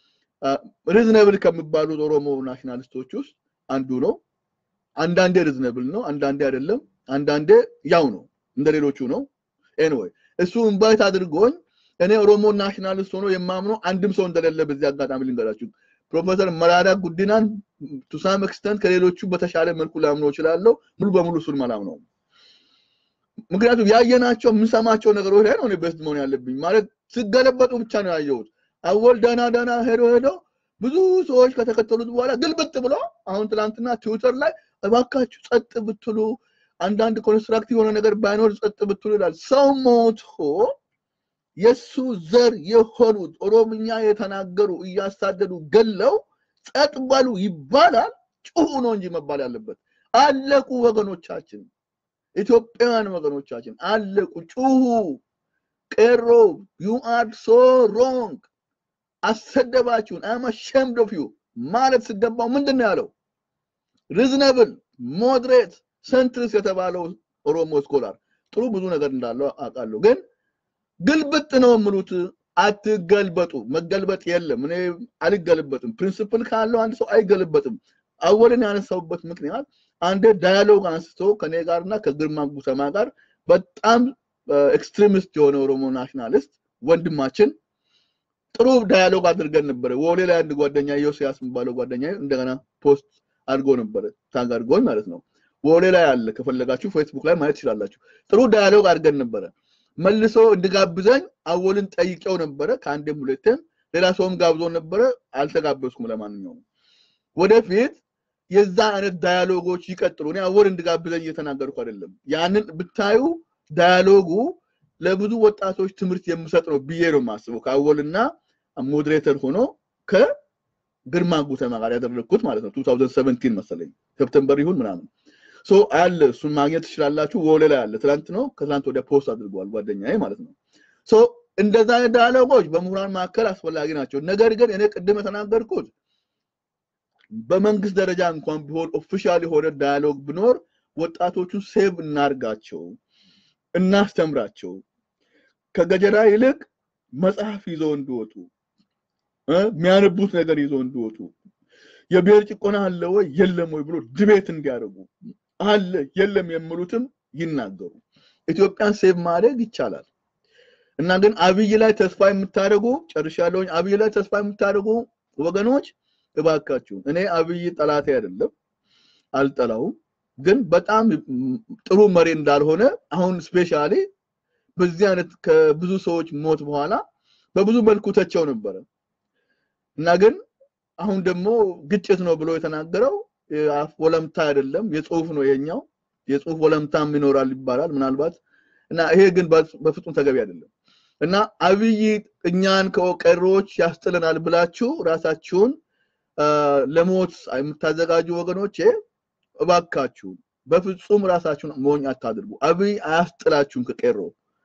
ሪዝነብል ከሚባሉት ኦሮሞ ናሽናሊስቶች ውስጥ አንዱ ነው። አንዳንዴ ሪዝነብል ነው፣ አንዳንዴ አይደለም፣ አንዳንዴ ያው ነው፣ እንደ ሌሎቹ ነው። ኤኒዌይ እሱ ኢንቫይት አድርጎኝ እኔ ኦሮሞ ናሽናሊስት ሆኖ የማምነው አንድም ሰው እንደሌለ በዚህ አጋጣሚ ልንገራችሁ። ፕሮፌሰር መራራ ጉዲናን ቱሳም ኤክስተንት ከሌሎቹ በተሻለ መልኩ ላምነው እችላለሁ። ሙሉ በሙሉ እሱን መላምነው። ምክንያቱም ያየናቸው የምንሰማቸው ነገሮች ላይ ነው እኔ ቤስት መሆን ያለብኝ። ማለት ሲገለበጡ ብቻ ነው ያየሁት። አወል ደህና ደህና ሄዶ ሄዶ ብዙ ሰዎች ከተከተሉት በኋላ ግልብጥ ብሎ አሁን ትናንትና ትዊተር ላይ እባካችሁ ጸጥ ብትሉ አንዳንድ ኮንስትራክቲቭ የሆነ ነገር ባይኖር ጸጥ ብትሉ ይላል። ሰው ሞቶ የሱ ዘር የሆኑት ኦሮምኛ የተናገሩ እያሳደዱ ገለው ጸጥ በሉ ይባላል። ጩሁ ነው እንጂ መባል ያለበት። አለቁ ወገኖቻችን፣ ኢትዮጵያውያን ወገኖቻችን አለቁ። ጩሁ። ቄሮ ዩ አር ሶ ሮንግ፣ አሰደባችሁን፣ አም አሸምድ ኦፍ ዩ ማለት ሲገባው ምንድን ነው ያለው? ሪዝነብል ሞድሬት ሰንትርስ የተባለው ኦሮሞ ስኮላር ጥሩ ብዙ ነገር እንዳለው አውቃለሁ ግን ግልብጥ ነው የምሉት። አትገልበጡ። መገልበጥ የለም። እኔ አልገልበጥም። ፕሪንስፕል ካለው አንድ ሰው አይገልበጥም። አወልን ያነሳውበት ምክንያት አንድ ዳያሎግ አንስቶ ከኔ ጋርና ከግርማ ጉተማ ጋር በጣም ኤክስትሪሚስት የሆነ ኦሮሞ ናሽናሊስት ወንድማችን ጥሩ ዳያሎግ አድርገን ነበረ። ወሌ ላይ አንድ ጓደኛ ዮሲያስ የሚባለው ጓደኛ እንደገና ፖስት አድርጎ ነበረ ታግ አድርጎኝ ማለት ነው። ወሌ ላይ አለ፣ ከፈለጋችሁ ፌስቡክ ላይ ማየት ትችላላችሁ። ጥሩ ዳያሎግ አድርገን ነበረ። መልሶ እንድጋብዘኝ አወልን ጠይቄው ነበረ። ከአንዴም ሁለቴም ሌላ ሰውም ጋብዞ ነበረ። አልተጋበዝኩም። ለማንኛውም ወደፊት የዛ አይነት ዳያሎጎች ይቀጥሉ። እኔ አወል እንድጋብዘኝ እየተናገርኩ አይደለም። ያንን ብታዩ ዳያሎጉ ለብዙ ወጣቶች ትምህርት የምሰጥ ነው ብዬ ነው የማስበው። ከአወልና ሞዴሬተር ሆኖ ከግርማ ጉተማ ጋር ያደረግኩት ማለት ነው 2017 መሰለኝ ሰፕተምበር ይሁን ምናምን ሶ አለ እሱን ማግኘት ትችላላችሁ። ወለ ላይ አለ። ትናንት ነው ከትናንት ወዲያ ፖስት አድርገዋል ጓደኛዬ ማለት ነው። ሶ እንደዛ አይነት ዳያሎጎች በምሁራን መካከል አስፈላጊ ናቸው። ነገር ግን እኔ ቅድም የተናገርኩት በመንግስት ደረጃ እንኳን ቢሆን ኦፊሻል የሆነ ዳያሎግ ቢኖር ወጣቶቹን ሴቭ እናርጋቸው፣ እናስተምራቸው። ከገጀራ ይልቅ መጽሐፍ ይዘው እንዲወጡ የሚያነቡት ነገር ይዘው እንዲወጡ የብሔር ጭቆና አለ ወይ የለም ወይ ብሎ ድቤት እንዲያደርጉ አለ የለም የሚሉትም ይናገሩ። ኢትዮጵያን ሴቭ ማድረግ ይቻላል እና ግን አብይ ላይ ተስፋ የምታደርጉ ጨርሻለሁኝ። አብይ ላይ ተስፋ የምታደርጉ ወገኖች እባካችሁ፣ እኔ አብይ ጠላቴ አይደለም፣ አልጠላውም። ግን በጣም ጥሩ መሪ እንዳልሆነ አሁን ስፔሻሊ በዚህ አይነት ከብዙ ሰዎች ሞት በኋላ በብዙ መልኩ ተቸው ነበረ እና ግን አሁን ደግሞ ግጭት ነው ብሎ የተናገረው የአፍ ወለምታ አይደለም የጽሁፍ ነው ይሄኛው የጽሁፍ ወለምታም ይኖራል ይባላል ምናልባት እና ይሄ ግን በፍጹም ተገቢ አይደለም እና አብይ እኛን ከቀሮች ያስጥለናል ብላችሁ ራሳችሁን ለሞት የምታዘጋጁ ወገኖቼ እባካችሁ በፍጹም ራሳችሁን ሞኝ አታድርጉ አብይ አያስጥላችሁም ከቄሮ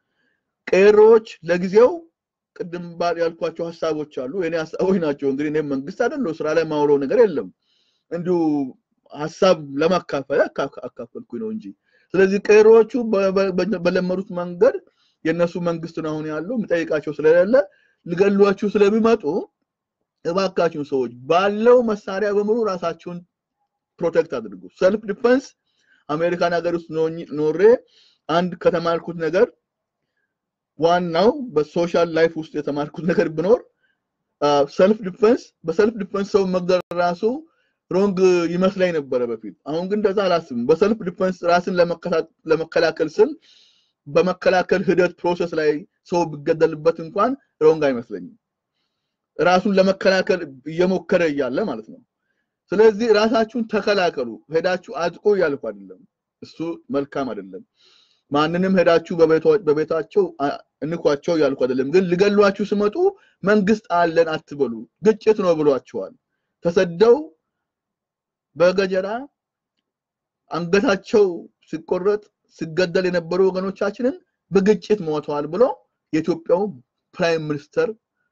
ቄሮች ለጊዜው ቅድም ያልኳቸው ሀሳቦች አሉ የኔ ሀሳቦች ናቸው እንግዲህ እኔም መንግስት አይደለሁ ስራ ላይ ማውለው ነገር የለም እንዲሁ ሀሳብ ለማካፈል አካፈልኩኝ ነው እንጂ ስለዚህ ቄሮዎቹ በለመዱት መንገድ የእነሱ መንግስት ነው አሁን ያለው የሚጠይቃቸው ስለሌለ ሊገሏችሁ ስለሚመጡ እባካችሁን ሰዎች ባለው መሳሪያ በሙሉ ራሳችሁን ፕሮቴክት አድርጉ ሰልፍ ዲፈንስ አሜሪካን ሀገር ውስጥ ኖሬ አንድ ከተማርኩት ነገር ዋናው በሶሻል ላይፍ ውስጥ የተማርኩት ነገር ብኖር ሰልፍ ዲፈንስ በሰልፍ ዲፈንስ ሰው መግደል ራሱ ሮንግ ይመስለኝ ነበረ በፊት አሁን ግን እንደዛ አላስብም በሰልፍ ዲፈንስ ራስን ለመከላከል ስል በመከላከል ሂደት ፕሮሰስ ላይ ሰው ቢገደልበት እንኳን ሮንግ አይመስለኝም ራሱን ለመከላከል እየሞከረ እያለ ማለት ነው ስለዚህ ራሳችሁን ተከላከሉ ሄዳችሁ አጥቁ እያልኩ አይደለም እሱ መልካም አይደለም ማንንም ሄዳችሁ በቤታቸው እንኳቸው እያልኩ አይደለም ግን ሊገሏችሁ ስመጡ መንግስት አለን አትበሉ ግጭት ነው ብሏቸዋል ተሰደው በገጀራ አንገታቸው ሲቆረጥ ሲገደል የነበሩ ወገኖቻችንን በግጭት ሞተዋል ብሎ የኢትዮጵያው ፕራይም ሚኒስተር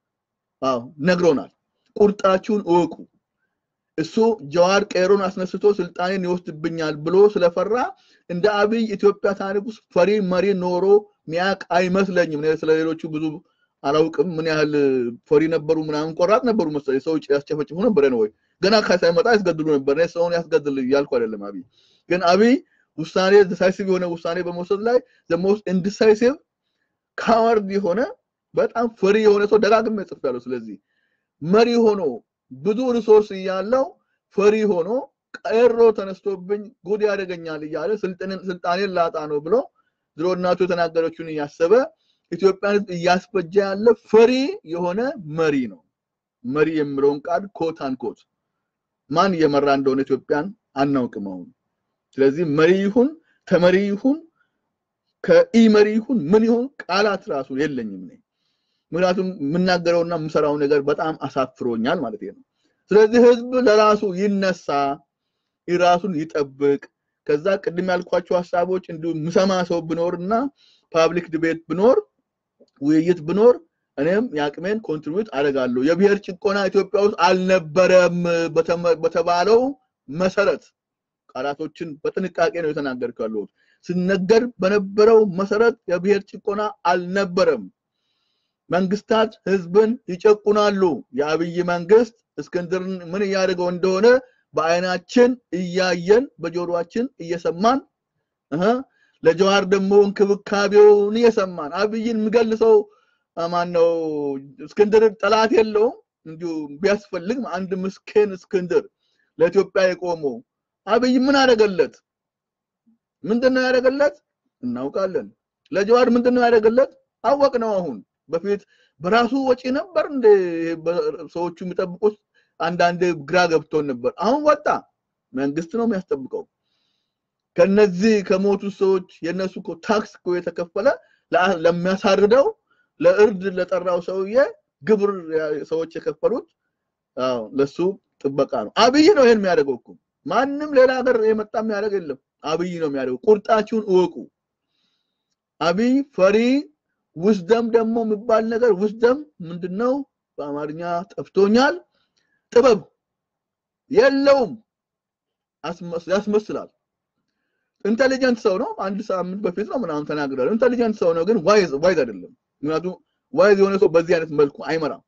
ነግሮናል ቁርጣችሁን እወቁ እሱ ጀዋር ቄሮን አስነስቶ ስልጣኔን ይወስድብኛል ብሎ ስለፈራ እንደ አብይ ኢትዮጵያ ታሪክ ውስጥ ፈሪ መሪ ኖሮ ሚያቅ አይመስለኝም ስለሌሎቹ ብዙ አላውቅም ምን ያህል ፈሪ ነበሩ ምናምን ቆራጥ ነበሩ መሰለኝ ሰው ያስጨፈጭፉ ነበር ነው ወይ ገና ሳይመጣ ያስገድሉ ነበር ሰውን ያስገድል እያልኩ አይደለም አብይ ግን አብይ ውሳኔ ዲሳይሲቭ የሆነ ውሳኔ በመውሰድ ላይ ሞስት ኢንዲሳይሲቭ ካዋርድ የሆነ በጣም ፈሪ የሆነ ሰው ደጋግሜ ጽፌያለሁ ስለዚህ መሪ ሆኖ ብዙ ሪሶርስ እያለው ፈሪ ሆኖ ቀሮ ተነስቶብኝ ጉድ ያደገኛል እያለ ስልጣኔን ላጣ ነው ብሎ ድሮ እናቱ የተናገረችውን እያሰበ ኢትዮጵያን እያስፈጀ ያለ ፈሪ የሆነ መሪ ነው መሪ የሚለውን ቃል ኮት አንኮት ማን እየመራ እንደሆነ ኢትዮጵያን አናውቅም አሁን ስለዚህ መሪ ይሁን ተመሪ ይሁን ከኢ መሪ ይሁን ምን ይሁን ቃላት ራሱ የለኝም እኔ ምክንያቱም የምናገረውና የምሰራው ነገር በጣም አሳፍሮኛል ማለት ነው ስለዚህ ህዝብ ለራሱ ይነሳ ራሱን ይጠብቅ ከዛ ቅድም ያልኳቸው ሀሳቦች እንዲሁ ምሰማ ሰው ብኖርና ፓብሊክ ዲቤት ብኖር ውይይት ብኖር እኔም የአቅሜን ኮንትሪቢዩት አደርጋለሁ የብሔር ጭቆና ኢትዮጵያ ውስጥ አልነበረም በተባለው መሰረት ቃላቶችን በጥንቃቄ ነው የተናገርኩ ያለሁት ሲነገር በነበረው መሰረት የብሔር ጭቆና አልነበረም መንግስታት ህዝብን ይጨቁናሉ የአብይ መንግስት እስክንድርን ምን እያደረገው እንደሆነ በአይናችን እያየን በጆሮአችን እየሰማን ለጀዋር ደግሞ እንክብካቤውን እየሰማን አብይን የሚገልሰው ማን ነው እስክንድር ጠላት የለውም እንዲሁ ቢያስፈልግ አንድ ምስኪን እስክንድር ለኢትዮጵያ የቆመው አብይ ምን አደረገለት ምንድነው ያደረገለት እናውቃለን ለጀዋር ምንድነው ያደረገለት አወቅ ነው አሁን በፊት በራሱ ወጪ ነበር እንደ ሰዎቹ የሚጠብቁት አንዳንድ ግራ ገብቶን ነበር አሁን ወጣ መንግስት ነው የሚያስጠብቀው ከነዚህ ከሞቱ ሰዎች የነሱ እኮ ታክስ እኮ የተከፈለ ለሚያሳርደው ለእርድ ለጠራው ሰውዬ ግብር ሰዎች የከፈሉት ለሱ ጥበቃ ነው አብይ ነው ይሄን የሚያደርገው እኮ ማንም ሌላ ሀገር የመጣ የሚያደርግ የለም አብይ ነው የሚያደርገው ቁርጣችሁን እወቁ አብይ ፈሪ ውስደም ደግሞ የሚባል ነገር ውስደም ምንድነው በአማርኛ ጠፍቶኛል ጥበብ የለውም ያስመስላል ኢንቴሊጀንት ሰው ነው አንድ ሳምንት በፊት ነው ምናምን ተናግሯል ኢንቴሊጀንት ሰው ነው ግን ዋይዝ ዋይዝ አይደለም ምክንያቱም ዋይዝ የሆነ ሰው በዚህ አይነት መልኩ አይመራም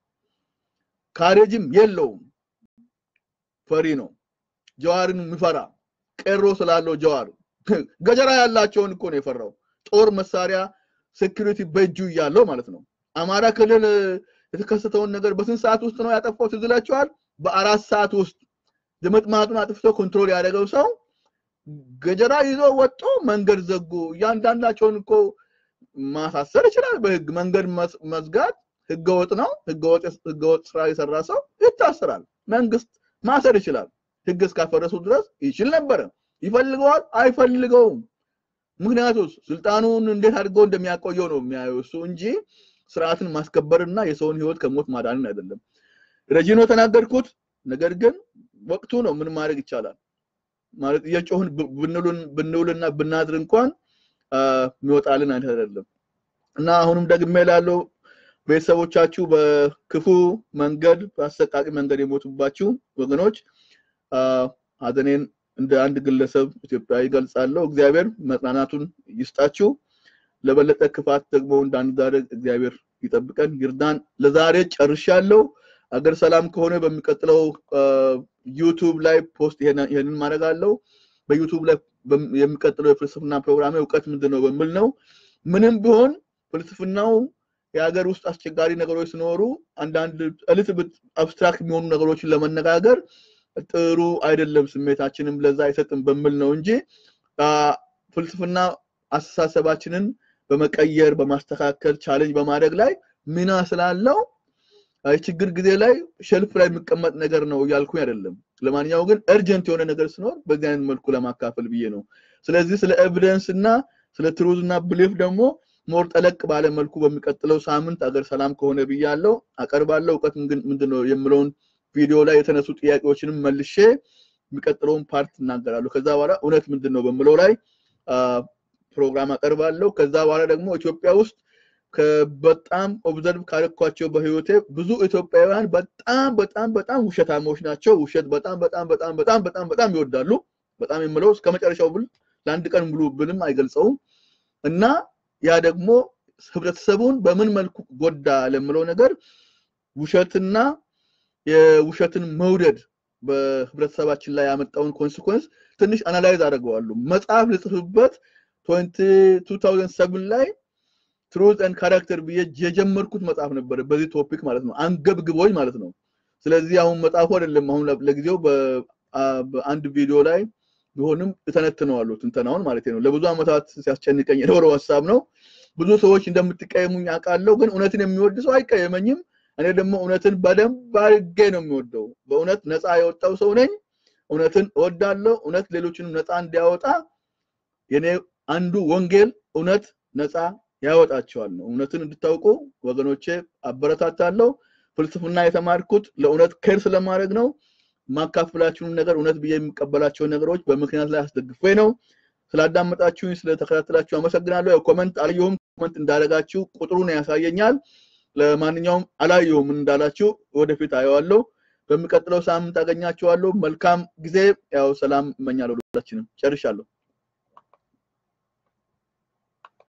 ካሬጅም የለውም ፈሪ ነው ጀዋርን የሚፈራ ቄሮ ስላለው ጀዋር ገጀራ ያላቸውን እኮ ነው የፈራው ጦር መሳሪያ ሴኩሪቲ በእጁ እያለው ማለት ነው አማራ ክልል የተከሰተውን ነገር በስንት ሰዓት ውስጥ ነው ያጠፋው ትዝላቸዋል በአራት ሰዓት ውስጥ ድምጥማጡን አጥፍቶ ኮንትሮል ያደረገው ሰው ገጀራ ይዞ ወጦ መንገድ ዘጉ እያንዳንዳቸውን እኮ ማሳሰር ይችላል በህግ መንገድ መዝጋት ህገወጥ ነው። ህገወጥ ስራ የሰራ ሰው ይታሰራል። መንግስት ማሰር ይችላል። ህግ እስካፈረሱ ድረስ ይችል ነበረ። ይፈልገዋል? አይፈልገውም። ምክንያቱም ስልጣኑን እንዴት አድርገው እንደሚያቆየው ነው የሚያየው እሱ እንጂ ስርዓትን ማስከበርና የሰውን ህይወት ከሞት ማዳንን አይደለም። ረጂ ነው ተናገርኩት። ነገር ግን ወቅቱ ነው። ምን ማድረግ ይቻላል? ማለት እየጮህን ብንውልና ብናድር እንኳን የሚወጣልን አይነት አይደለም እና አሁንም ደግሜ ላለው ቤተሰቦቻችሁ በክፉ መንገድ በአሰቃቂ መንገድ የሞቱባችሁ ወገኖች ሀዘኔን እንደ አንድ ግለሰብ ኢትዮጵያዊ ገልጻለሁ። እግዚአብሔር መጽናናቱን ይስጣችሁ። ለበለጠ ክፋት ደግሞ እንዳንዳረግ እግዚአብሔር ይጠብቀን ይርዳን። ለዛሬ ጨርሻለሁ። አገር ሰላም ከሆነ በሚቀጥለው ዩቱብ ላይ ፖስት ይሄንን ማድረግ አለው። በዩቱብ ላይ የሚቀጥለው የፍልስፍና ፕሮግራም እውቀት ምንድን ነው በሚል ነው። ምንም ቢሆን ፍልስፍናው የሀገር ውስጥ አስቸጋሪ ነገሮች ሲኖሩ አንዳንድ እልት አብስትራክት የሚሆኑ ነገሮችን ለመነጋገር ጥሩ አይደለም፣ ስሜታችንም ለዛ አይሰጥም በሚል ነው እንጂ ፍልስፍና አስተሳሰባችንን በመቀየር በማስተካከል ቻሌንጅ በማድረግ ላይ ሚና ስላለው የችግር ጊዜ ላይ ሸልፍ ላይ የሚቀመጥ ነገር ነው እያልኩኝ አይደለም። ለማንኛውም ግን እርጀንት የሆነ ነገር ሲኖር በዚህ አይነት መልኩ ለማካፈል ብዬ ነው። ስለዚህ ስለ ኤቪደንስ እና ስለ ትሩዝ እና ብሊፍ ደግሞ ሞር ጠለቅ ባለ መልኩ በሚቀጥለው ሳምንት አገር ሰላም ከሆነ ብያለው አቀርባለሁ። እውቀት ምንድን ነው የምለውን ቪዲዮ ላይ የተነሱ ጥያቄዎችንም መልሼ የሚቀጥለውን ፓርት እናገራለሁ። ከዛ በኋላ እውነት ምንድን ነው በምለው ላይ ፕሮግራም አቀርባለሁ። ከዛ በኋላ ደግሞ ኢትዮጵያ ውስጥ በጣም ኦብዘርቭ ካደረኳቸው በህይወቴ ብዙ ኢትዮጵያውያን በጣም በጣም በጣም ውሸታሞች ናቸው። ውሸት በጣም በጣም በጣም በጣም በጣም በጣም ይወዳሉ። በጣም የምለው እስከ መጨረሻው ብል ለአንድ ቀን ሙሉ ብልም አይገልጸውም እና ያ ደግሞ ህብረተሰቡን በምን መልኩ ጎዳ ለምለው ነገር ውሸትና የውሸትን መውደድ በህብረተሰባችን ላይ ያመጣውን ኮንሲኮንስ ትንሽ አናላይዝ አደርገዋለሁ። መጽሐፍ ልጽፍበት 2007 ላይ ትሩዝ ኤንድ ካራክተር ብዬ የጀመርኩት መጽሐፍ ነበር፣ በዚህ ቶፒክ ማለት ነው፣ አንገብግቦኝ ማለት ነው። ስለዚህ አሁን መጽሐፉ አይደለም አሁን ለጊዜው በአንድ ቪዲዮ ላይ ቢሆንም እተነትነዋለሁ፣ ትንተናውን ማለት ነው። ለብዙ ዓመታት ሲያስጨንቀኝ የኖረው ሀሳብ ነው። ብዙ ሰዎች እንደምትቀየሙኝ አውቃለሁ፣ ግን እውነትን የሚወድ ሰው አይቀየመኝም። እኔ ደግሞ እውነትን በደንብ አድርጌ ነው የሚወደው። በእውነት ነፃ የወጣው ሰው ነኝ። እውነትን እወዳለሁ። እውነት ሌሎችንም ነፃ እንዲያወጣ የኔ አንዱ ወንጌል እውነት ነፃ ያወጣቸዋል ነው። እውነትን እንድታውቁ ወገኖቼ አበረታታለሁ። ፍልስፍና የተማርኩት ለእውነት ኬር ስለማድረግ ነው። ማካፍላችሁን ነገር እውነት ብዬ የሚቀበላቸው ነገሮች በምክንያት ላይ አስደግፌ ነው። ስላዳመጣችሁኝ ስለተከታተላችሁ አመሰግናለሁ። ያው ኮመንት አልየሁም። ኮመንት እንዳደረጋችሁ ቁጥሩን ያሳየኛል። ለማንኛውም አላየሁም እንዳላችሁ ወደፊት አየዋለሁ። በሚቀጥለው ሳምንት አገኛችኋለሁ። መልካም ጊዜ። ያው ሰላም እመኛለሁ። ሁላችንም ጨርሻለሁ።